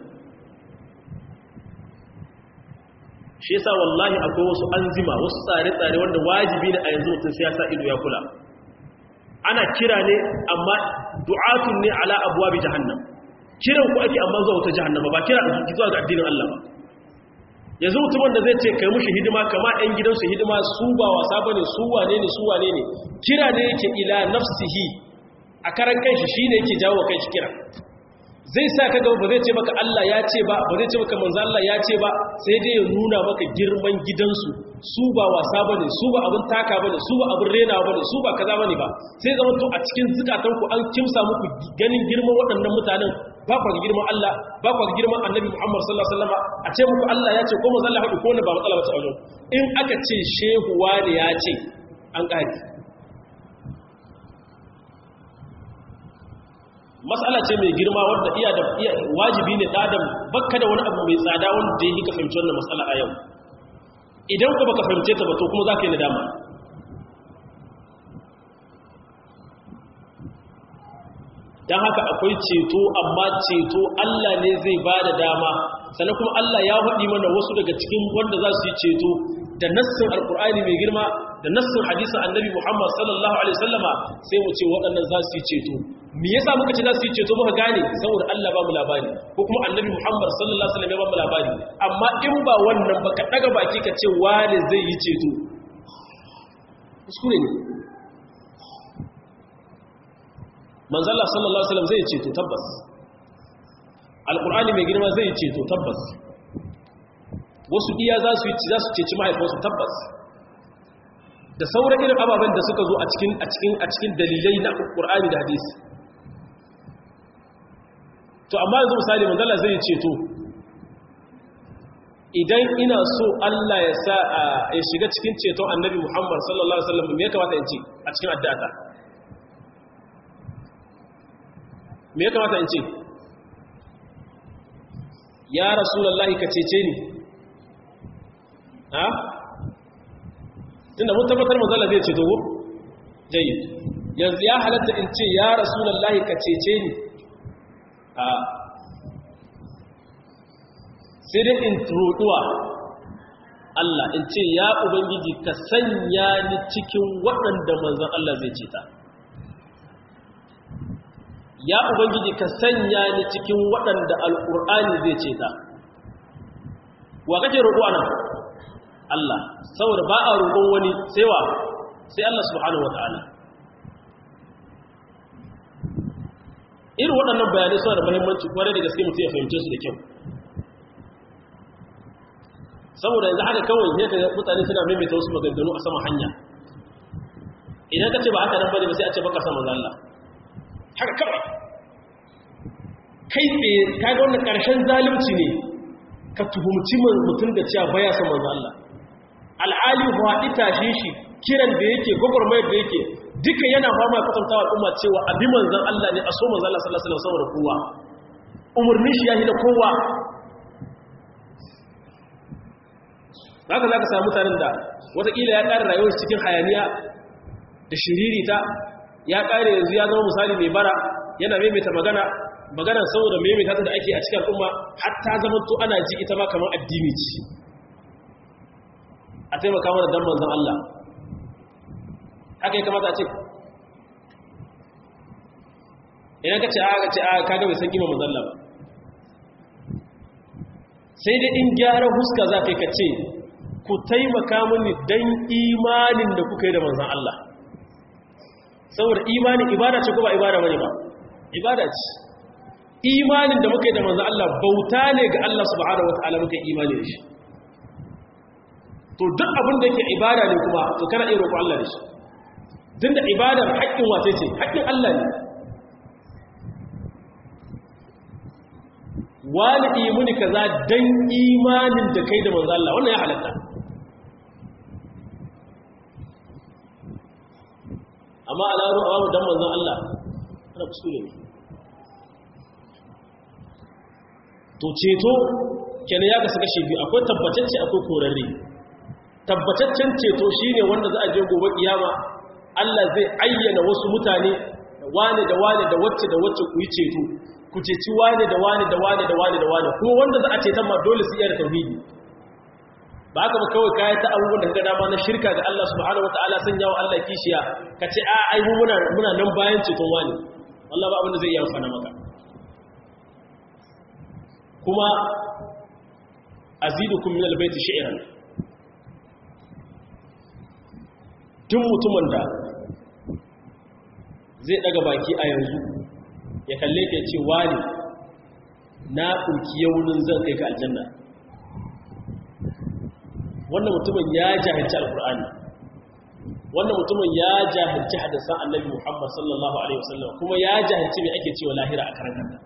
shi yasa wallahi akwai wasu anzima wasu tsare-tsare wanda wajibi ne a yanzu mutum sai ya sa ido ya kula ana kira ne amma du'atun ne ala abwabi jahannam kiran ku ake amma zuwa wata jahannama ba kira zuwa ga addinin Allah ba yanzu mutumin da zai ce kai mushi hidima kama ɗan gidansu hidima su ba wasa bane su wane ne su wane ne kira ne yake ila nafsihi a karan kanshi shine yake jawo kanshi kira zai sa ka gaba ba zai ce maka Allah ya ce ba ba zai ce maka manzo Allah ya ce ba sai dai ya nuna maka girman gidansu su ba wasa bane su ba abin taka bane su ba abin rena bane su ba kaza bane ba sai zama to a cikin zukatan ku an kimsa muku ganin girman waɗannan mutanen ba ku girman Allah ba ku girman Annabi Muhammad sallallahu alaihi wasallam a ce muku Allah ya ce ko manzo Allah haɗu ko ne ba matsala ba ta wajen in aka ce shehu wani ya ce an ƙari matsala ce mai girma wadda iya da wajibi ne ɗadam bakka da wani abu mai tsada wanda ya yi ka fahimci wannan matsala a yau idan ku baka fahimce ta ba to kuma za ka yi nadama don haka akwai ceto amma ceto Allah ne zai ba da dama sannan kuma Allah ya haɗi mana wasu daga cikin wanda za su yi ceto da nassin alkur'ani mai girma da nassin hadisin annabi muhammad sallallahu alaihi wasallama sai mu ce waɗannan za su yi ceto me yasa muka ce za su yi ceto muka gane saboda Allah ba mu labari ko kuma annabi muhammad sallallahu alaihi wasallam ya ba mu labari amma in ba wannan ba ka daga baki ka ce wani zai yi ceto kuskure ne manzala sallallahu alaihi wasallam zai ceto tabbas alqur'ani mai girma zai ceto tabbas wasu iya za su za su ceci mahaifinsu tabbas da sauran irin ababen da suka zo a cikin a cikin a cikin dalilai na alqur'ani da hadisi to amma yanzu misali manzala zai ceto idan ina so Allah ya sa ya shiga cikin ceton annabi Muhammad sallallahu alaihi wasallam me ya kamata in ce a cikin addu'a me ya kamata in ce ya rasulallahi ka cece ni ha tunda mun tabbatar manzala zai ce dogo jayyid yanzu ya halatta in ce ya rasulallahi ka cece ni a sai dai in roɗuwa Allah in ce ya ubangiji ka sanya ni cikin waɗanda manzan Allah zai ce ta ya ubangiji ka sanya ni cikin waɗanda alƙur'ani zai ce ta wa kake roƙo ana Allah saboda ba a roƙon wani sai wa sai Allah subhanahu wa ta'ala irin waɗannan bayanai suna da muhimmanci kwarai da gaske mutum ya fahimce su da kyau saboda yanzu haka kawai ne ka mutane suna maimaita wasu maganganu a sama hanya idan ka ce ba haka nan bane ba sai a ce baka sama Allah haka kawai kai tsaye ka ga wannan ƙarshen zalunci ne ka tuhumci mutum da cewa baya son manzo Allah al'ali haɗi tashe shi kiran da yake gwagwarmayar da yake duka yana fama kwatantawa al'umma cewa abi manzan Allah ne a so manzan Allah sallallahu alaihi wasallam kowa umarni shi yahi da kowa haka zaka samu mutanen da watakila ya ƙara rayuwar cikin hayaniya da shiririta ya ƙare yanzu ya zama misali mai bara yana maimaita magana magana saboda maimaita ta da ake a cikin al'umma hatta zama to ana ji ita ma kamar addini ce a taimaka mana dan manzan Allah haka ya kamata a ce idan ka ce a ka ce a kaga bai san kima manzan ba sai dai in gyara huska za ka yi ka ce ku taimaka mini don imanin da kuka yi da manzan Allah saboda imanin ibada ce ko ba ibada bane ba ibada ce imanin da muka yi da manzan Allah bauta ne ga Allah subhanahu wataala muka yi imani da shi to duk abin da yake ibada ne kuma to kana iya roƙo Allah da shi din da ibadar haƙƙin wace ce haƙƙin Allah ne wani imuni kaza dan imanin da kai da manzo Allah wannan ya halatta amma alaru awamu dan manzo Allah ana kuskure ne to ceto kenan ya kasu kashe biyu akwai tabbatacce akwai korarre tabbataccen ceto shine wanda za a je gobe kiyama Allah zai ayyana wasu mutane da wane da wane da wacce da wacce ku yi ceto ku ceci wane da wane da wane da wane da wane kuma wanda za a ce ma dole su iya da tauhidi ba haka ba kawai kayan ta abubuwan da gada ma na shirka ga Allah subhanahu wataala sun yawo Allah kishiya ka ce a ai muna muna nan bayan ceton wani Allah ba abin da zai iya amfana maka kuma azidukum min albayti shi'ran tun mutumin da zai daga baki a yanzu ya kalle ka ce wani na ɗauki yaunin zan kai ka aljanna wannan mutumin ya jahilci alkur'ani wannan mutumin ya jahilci hadisan annabi muhammad sallallahu alaihi wasallam kuma ya jahilci mai ake cewa lahira a karan kanta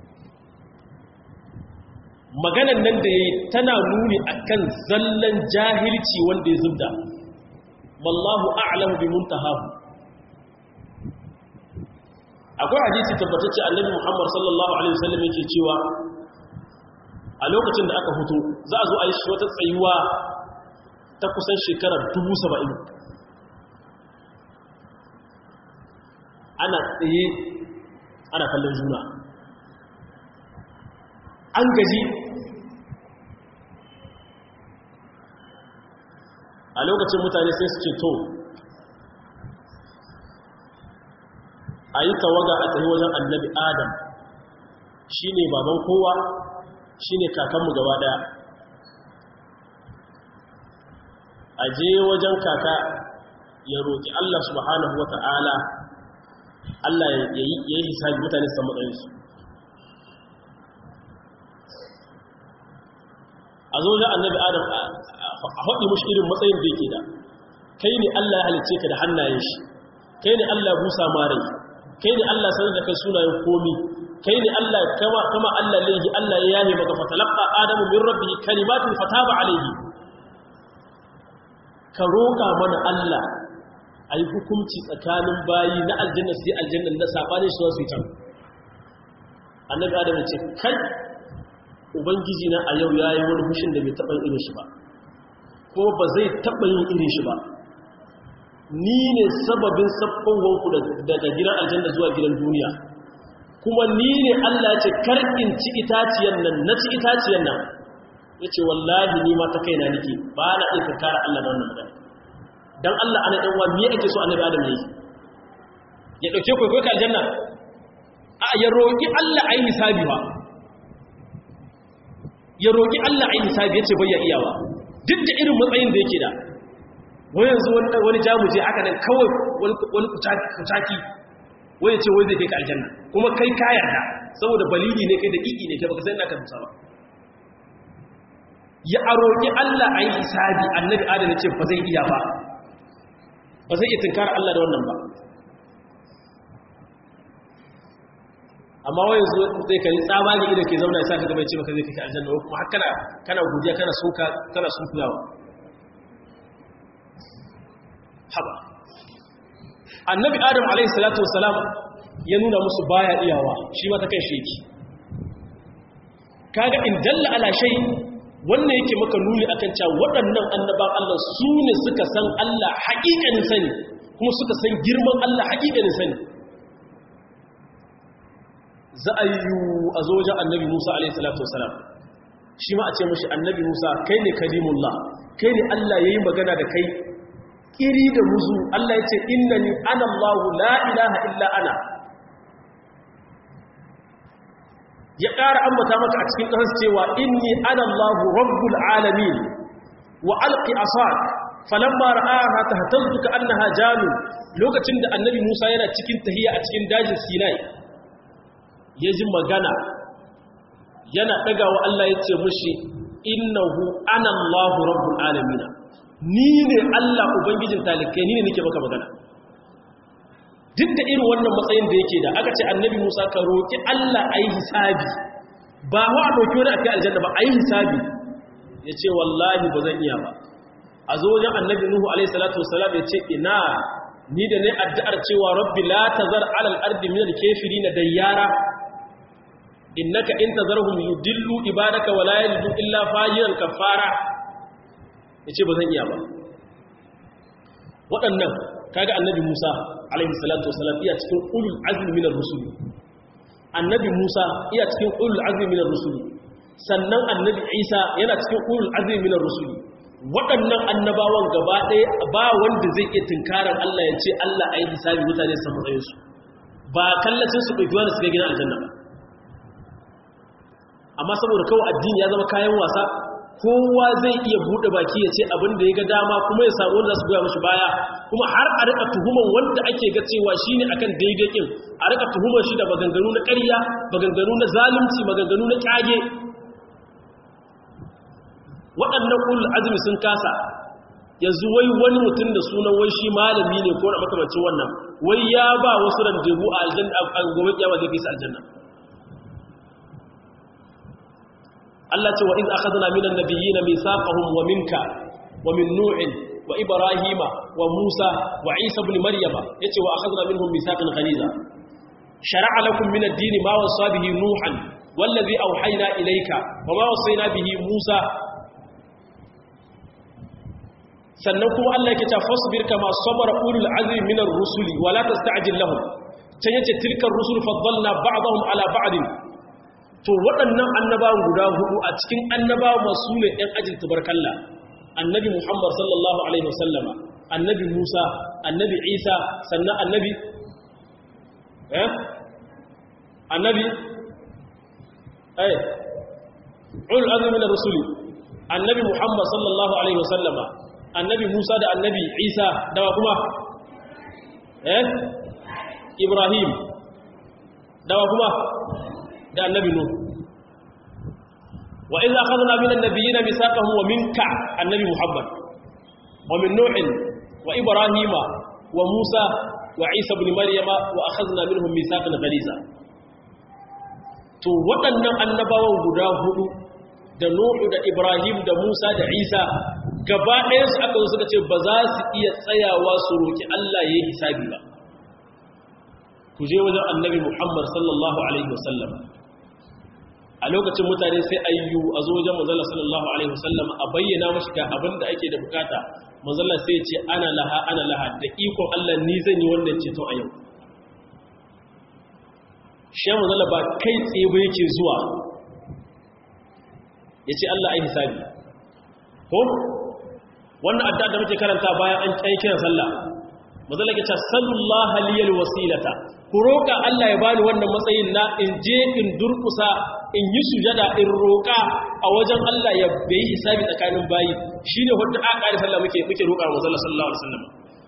maganan nan da ya yi tana nuni akan zallan jahilci wanda ya zubda wallahu a'lamu bi muntahahu akwai hadisi tabbatacce annabi Muhammad sallallahu alaihi wasallam yake cewa a lokacin da aka fito za a zo a yi shi wata tsayuwa ta kusan shekarar 70 ana tsaye ana kallon juna an gaji a lokacin mutane sai su ce to a yi tawaga a tsaye wajen annabi adam shi ne baban kowa shi ne kakanmu gaba daya a je wajen kaka ya roƙi Allah subhanahu wa ta'ala Allah ya yi hisabi mutane su matsayinsu a zo da annabi adam a haɗi mashi irin matsayin da yake da kai ne Allah ya halicce ka da hannayen shi kai ne Allah busa marai kai ne Allah sanar da kai sunayen komi kai ne Allah kama kama Allah laihi Allah ya yahe maka fatalaqa adamu min rabbihi kalimatin fataba alayhi ka roƙa mana Allah ayi hukunci tsakanin bayi na aljanna sai aljanna na sabani su su ta annabi adam ya ce kai ubangiji na a yau yayi wani hushin da bai taba irin shi ba ko ba zai taba yin irin shi ba ni ne sababin sabkonwanku daga gidan aljanna zuwa gidan duniya kuma ni ne Allah ce karkin ci itaciyan nan na ci itaciyan nan ya ce wallahi ni ma ta kaina nake ba na iya kara Allah da wannan magana don Allah ana ɗan wa me ake so annabi adam ne ya ɗauke kwaikwayo ka aljanna a ya roƙi Allah a yi hisabi ba ya roƙi Allah a yi hisabi ya ce bai ya iyawa duk da irin matsayin da yake da wani yanzu wani jamuje haka nan kawai wani kucaki wani ce wai zai kai ka aljanna kuma kai ka yarda saboda balili ne kai da ƙiƙi ne kai baka sai ina ka musa ba ya aroki Allah a yi hisabi annabi adam ya ce ba zai iya ba ba zai iya tunkara Allah da wannan ba amma wai yanzu zai kai tsabagi idan ke zauna ya sa ka gaba ya ce maka zai kai ka aljanna kuma har kana kana godiya kana soka kana sunkuyawa haba annabi adam alaihi salatu wasalam ya nuna musu baya iyawa shi ma ta kai shi yake kaga in dalla ala shay wannan yake maka nuni akan cewa waɗannan annaban Allah su ne suka san Allah haƙiƙanin sani kuma suka san girman Allah haƙiƙanin sani za a yi a zo wajen annabi Musa alaihi salatu wasalam shi ma a ce mashi annabi Musa kai ne kalimullah kai ne Allah yayi magana da kai kiri da muzu Allah ya ce innani ana Allahu la ilaha illa ana ya ƙara ambata maka a cikin ƙasar cewa inni ana Allahu rabbul alamin wa alqi asad falamma ra'aha tahtazzu ka annaha janu lokacin da annabi Musa yana cikin tahiya a cikin dajin Sinai ya ji magana yana ɗagawa Allah ya ce mushi innahu ana Allahu rabbul alamin ni ne Allah Ubangijin talikai ni ne nake maka magana duk da irin wannan matsayin da yake da aka ce annabi Musa ka roƙi Allah a yi hisabi ba wa a ɗauki wani a kai aljanna ba a yi hisabi ya ce wallahi ba zan iya ba a zo wajen annabi Nuhu alaihi salatu wasalam ya ce ina ni da ne addu'ar cewa rabbi la tazar alal ardi min al-kafirin dayyara innaka in tazarhum yudillu ibadaka wa la yalidu illa fajiran kafara ya ce ba zan iya ba waɗannan kaga annabi musa alaihi salatu wasalam iya cikin ulul azmi minar rusuli annabi musa iya cikin ulul azmi minar rusuli sannan annabi isa yana cikin ulul azmi minar rusuli waɗannan annabawan gaba ɗaya ba wanda zai iya tunkarar allah ya ce allah a yi hisabi mutane su matsayinsu ba kallacin su ɗauki wani suka gina aljanna ba amma saboda kawai addini ya zama kayan wasa kowa zai iya buɗe baki ya ce abin da ya ga dama kuma ya samu wanda su goya mashi baya kuma har a rika tuhuman wanda ake ga cewa shi ne akan daidai kin a rika tuhuman shi da maganganu na ƙarya maganganu na zalunci maganganu na ƙage waɗannan ulul azumi sun kasa yanzu wai wani mutum da sunan wai shi malami ne ko na makamancin wannan wai ya ba wasu randebu a aljanna a gobe kiyama zai kai su aljanna Allah ce wa iz akhadna minan nabiyyin mithaqahum wa minka wa min nu'in wa ibrahima wa musa wa isa ibn maryama yace wa akhadna minhum mithaqan ghaliza shar'a lakum min ad-din ma wasa bihi nuhan wallazi awhayna ilayka wa ma wasayna bihi musa sannan kuma Allah yake cewa fasbir kama sabara ulul azmi minar rusuli wa la tasta'jil lahum can yace tilkar rusul faddalna ba'dahum ala ba'din to waɗannan annabawan guda hudu a cikin annabawa masu ne ɗan ajin tubarkalla annabi muhammad sallallahu alaihi wasallama annabi musa annabi isa sannan annabi eh annabi eh ul azmi na rusuli annabi muhammad sallallahu alaihi wasallama annabi musa da annabi isa dawa kuma eh ibrahim dawa kuma da annabi nuh wa idza akhadna min an-nabiyyin mithaqahum wa minka annabi muhammad wa min nuh wa ibrahima wa musa wa isa ibn maryama wa akhadna minhum mithaqan ghaliza to waɗannan annabawan guda hudu da nuhu da ibrahim da musa da isa gaba ɗaya su aka zo suka ce ba za su iya tsayawa su roki Allah yayi hisabi ba ku je wajen annabi muhammad sallallahu alaihi wasallam a lokacin mutane sai ayyu a zo wajen manzala sallallahu alaihi wasallam a bayyana mashi ga abin da ake da bukata manzala sai ce ana laha ana laha da ikon Allah ni zan yi wannan ceto a yau shi manzala ba kai tsaye ba yake zuwa ya ce Allah ai hisabi ko wannan addu'a da muke karanta bayan an kai kiran sallah manzala ke ce sallallahu liyal wasilata ku roƙa Allah ya bani wannan matsayin na in je in durkusa in yi sujada in roƙa a wajen Allah ya bai hisabi tsakanin bayi shine wanda aka ƙari sallah muke muke roƙa wa sallallahu alaihi wasallam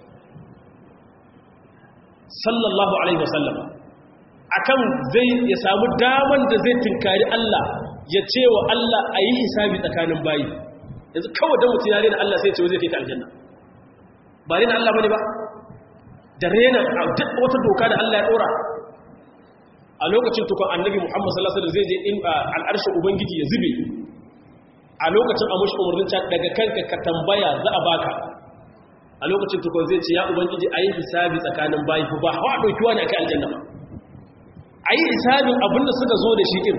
sallallahu alaihi wasallam akan zai ya samu daman da zai tinkari Allah ya ce wa Allah a yi hisabi tsakanin bayi yanzu kawai da mutum ya rena Allah sai ya ce zai kai ka aljanna ba rena Allah bane ba da rena duk wata doka da Allah ya dora a lokacin tukun annabi Muhammad sallallahu alaihi wasallam zai je in al'arshin ubangiji ya zube a lokacin a mushi umarnin ta daga kanka ka tambaya za a baka a lokacin tukun zai ce ya ubangiji ayi hisabi tsakanin bayi ba hawa dauki wani akai aljanna ba ayi hisabin abinda suka zo da shi din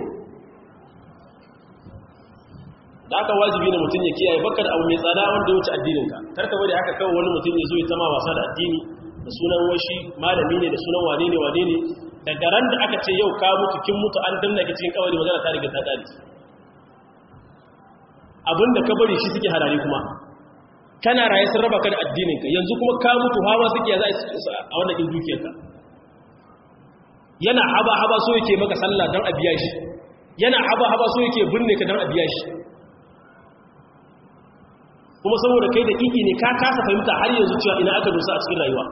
da aka wajibi ne mutum ya kiyaye baka da abu mai tsada wanda ya wuce addinin ka karka bari haka kawai wani mutum ya zo ya tama wasa da addini da sunan washi malami ne da sunan wane ne wane ne daga ran da aka ce yau ka mutu kin mutu an danna ki cikin kawai magana ta riga ta dare abinda ka bari shi suke harare kuma kana raye sun raba ka da addinin ka yanzu kuma ka mutu hawa suke ya za a wannan din dukiyar ka yana haba haba so yake maka sallah dan a biya shi yana haba haba so yake binne ka dan a biya shi kuma saboda kai da kiki ne ka kasa fahimta har yanzu cewa ina aka dosa a cikin rayuwa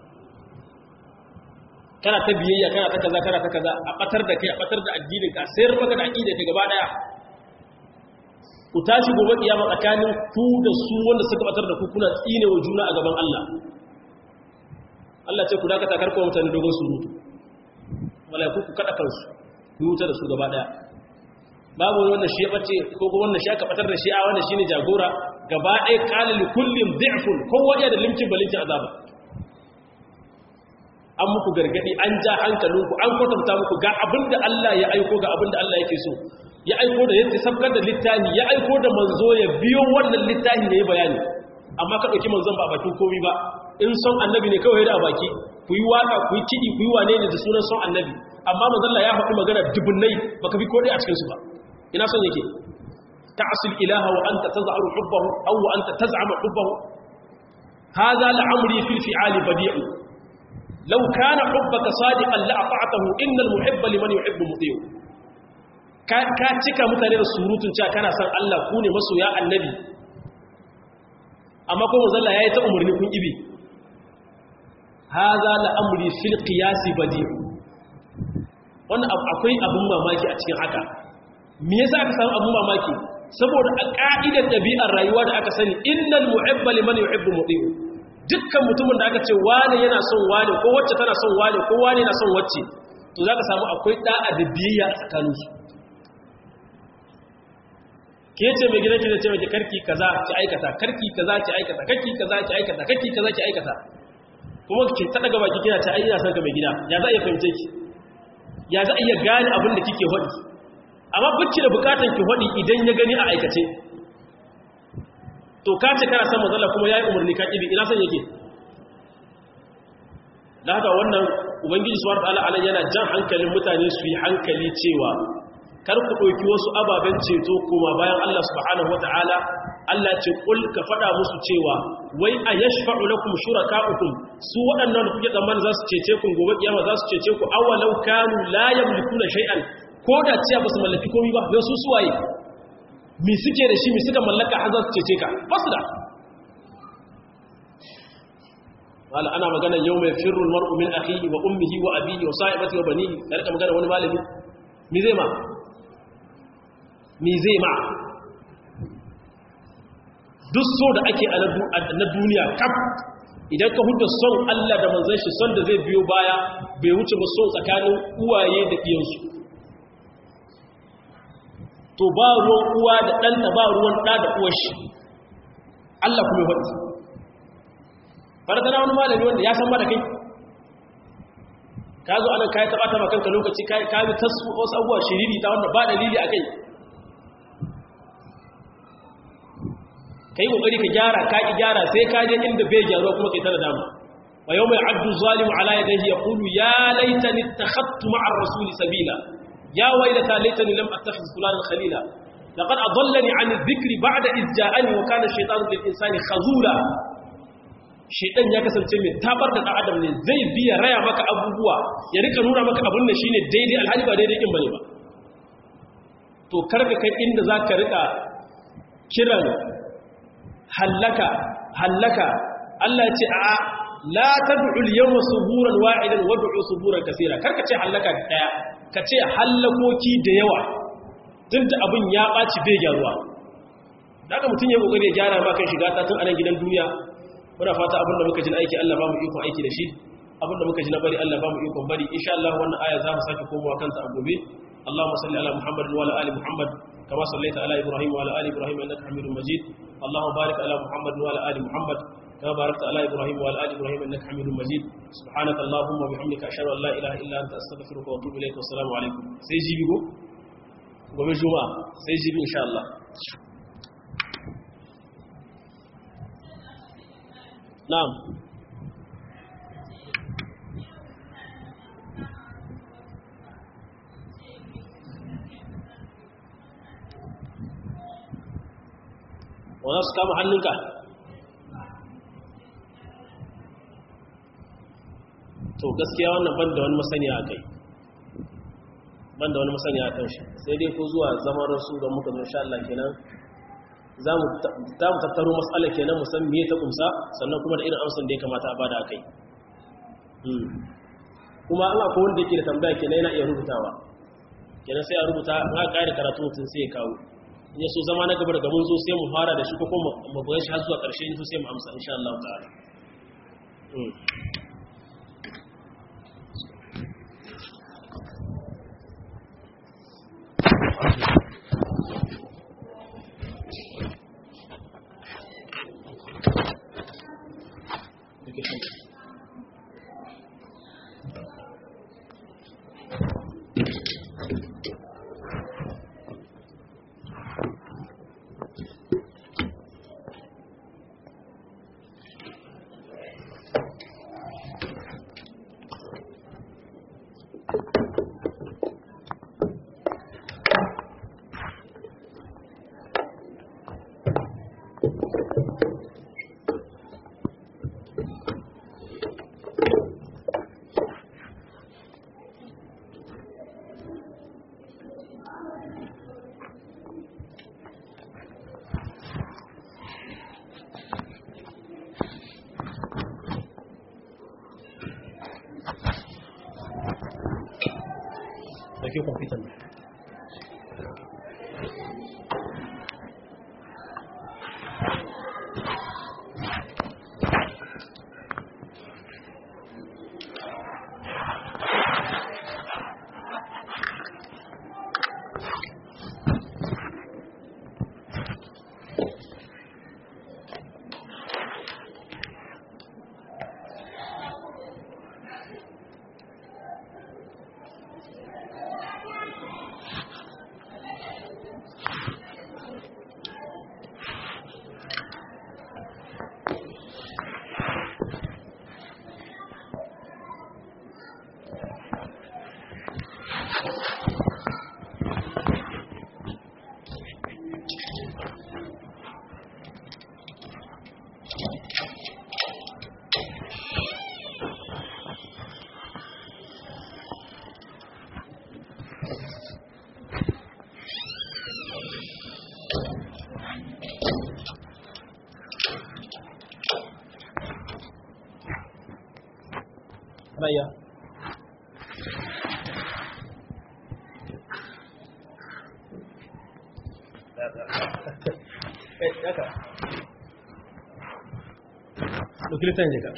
kana ta biyayya kana ta kaza kana ta kaza a batar da kai a batar da addinin ka sayar maka da aqida ka gaba daya ku tashi gobe kiyama tsakanin ku da su wanda suka batar da ku kuna tsine wa juna a gaban Allah Allah ce ku dakata karko mutane dogon surutu malaiku ku kada kansu ku wuta da su gaba daya babu wanda shi ya bace ko ko wanda shi aka batar da shi a wanda shine jagora gaba daya qala li kullin dhi'fun kowa ya da limcin balinci azaba an muku gargadi an ja hankalinku an kwatanta muku ga abinda Allah ya aiko ga abinda Allah yake so ya aiko da yadda sabkar da littafi ya aiko da manzo ya biyo wannan littafi ne bayani amma ka dauki manzon ba bakin komai ba in son annabi ne kawai da baki ku yi waka ku yi kidi ku yi wane ne da sunan son annabi amma manzon Allah ya faɗi magana dubunnai baka bi kodai a cikin su ba ina son yake ta'sil ilaha wa anta taz'aru hubbahu aw wa anta taz'amu hubbahu hadha la'amri fil fi'ali badi'u لو كان حبك صادقا لأطعته إن المحب لمن يحب مطيع ka cika mutane da surutun cewa kana san Allah ku ne masoya annabi amma ko zalla yayi ta umarni kun ibi hadha la amri fil qiyas badi wannan akwai abun mamaki a cikin haka me yasa aka samu abun mamaki saboda a ka'idar dabi'ar rayuwa da aka sani innal muhibba liman yuhibbu muti'u dukkan mutumin da aka ce wane yana son wane ko wacce tana son wane ko wane yana son wacce to za ka samu akwai da'a da biyayya a tsakaninsu ke ce mai gidan ki ce mai karki kaza ki aikata karki kaza ki aikata karki kaza ki aikata karki kaza ki aikata kuma ki ta daga baki kina ce ai ina son ka mai gida ya za a iya fahimce ki ya za a iya gane abin da kike hodi amma bacci da bukatan ki hodi idan ya gani a aikace to ka ce kana san matsala kuma ya yi umarni ka ƙibi ina son yake da haka wannan ubangiji subhanahu wataala anan yana jan hankalin mutane su yi hankali cewa kar ku ɗauki wasu ababen ceto kuma bayan Allah subhanahu wataala Allah ce kul ka faɗa musu cewa wai a yashfa'u lakum shuraka'ukum su waɗannan da kuke tsammanin za su cece ku gobe kiyama za su cece ku awalau kanu la yamlikuna shay'an ko da ciya ba su mallaki komai ba don su suwaye mi suke da shi mi suka mallaka har za su cece ka ba su da wala ana magana yau mai firrul mar'u min akhihi wa ummihi wa abihi wa sahibati wa banihi da rika magana wani malami mi zai ma mi zai ma duk so da ake na duniya kaf idan ka huda son Allah da manzon shi son da zai biyo baya bai wuce ba so tsakanin uwaye da iyansu to ba ruwan uwa da ɗanta ba ruwan ɗa da uwar shi Allah kuma faɗi faratana wani malami wanda ya san ba da kai ka zo anan kayi taɓa taɓa kanka lokaci kayi ta wasu abubuwa shiriri ta wanda ba dalili a kai ka yi ƙoƙari ka gyara ka ƙi gyara sai ka je inda bai gyaruwa kuma kai tana dama wa yau mai abdu zalimu ala ya dahi ya kulu ya laitani ta hattu ma'ar rasuli sabila ya wailata laitani lam attakhidh fulanan khalila laqad adallani an dhikri ba'da iz ja'ani wa kana shaytanu lil insani khazula shaytan ya kasance mai tabar da dan adam ne zai biya raya maka abubuwa ya rika nuna maka abun da shine daidai alhali ba daidai din bane ba to karka kai inda zaka rika kiran hallaka hallaka Allah ya ce a la tad'u al-yawma suburan wa'idan wad'u suburan kaseera karka ce hallaka daya ka ce hallakoki da yawa duk da abin ya ɓaci bai gyaruwa daga mutum ya ƙoƙari ya gyara ma kan shiga ta tun anan gidan duniya muna fata abin da muka ji na aiki Allah ba mu ikon aiki da shi abin da muka ji na bari Allah ba mu ikon bari insha Allah wannan aya za mu sake komowa kanta a gobe Allahumma salli ala Muhammad wa ala ali Muhammad kama sallaita ala Ibrahim wa ala ali Ibrahim innaka Hamidum Majid Allahumma barik ala Muhammad wa ala ali Muhammad كما باركت على إبراهيم وعلى آل إبراهيم إنك حميد مجيد سبحانك اللهم وبحمدك أشهد أن لا إله إلا أنت أستغفرك وأتوب إليك والسلام عليكم سيجي بيكم gobe juma'a sai jibi insha Allah na'am wanda su kama hannunka to gaskiya wannan ban da wani masaniya a kai ban da wani masaniya a kan shi sai dai ko zuwa zaman rasu don muka insha Allah kenan za mu tattaro matsala kenan musan me ta kumsa sannan kuma da irin amsan da ya kamata a bada a kai kuma an akwai wanda yake da tambaya kenan yana iya rubutawa kenan sai a rubuta in aka ƙari karatu mutum sai ya kawo in ya so zama na gaba daga mun zo sai mu fara da shi ko kuma mu bayan shi har zuwa ƙarshe in so sai mu amsa insha Allah ta'ala ɗauki kwamfutan Raya. Eh, haka. Ɗauki littafin jika.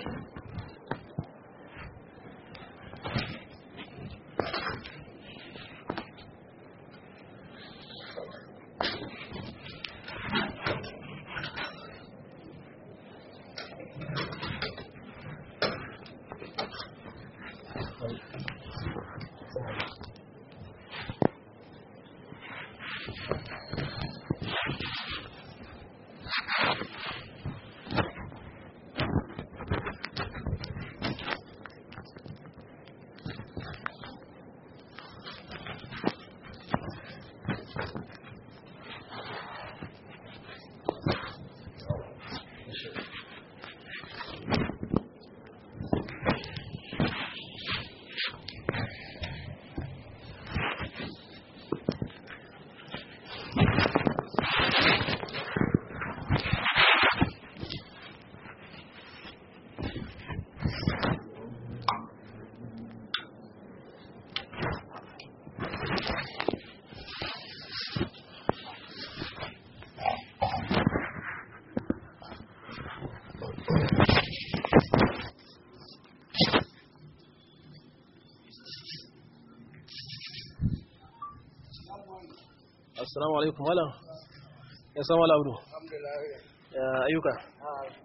Assalamu alaikum malam. Ya san wala abdu. Alhamdulillah. Ya ayyuka.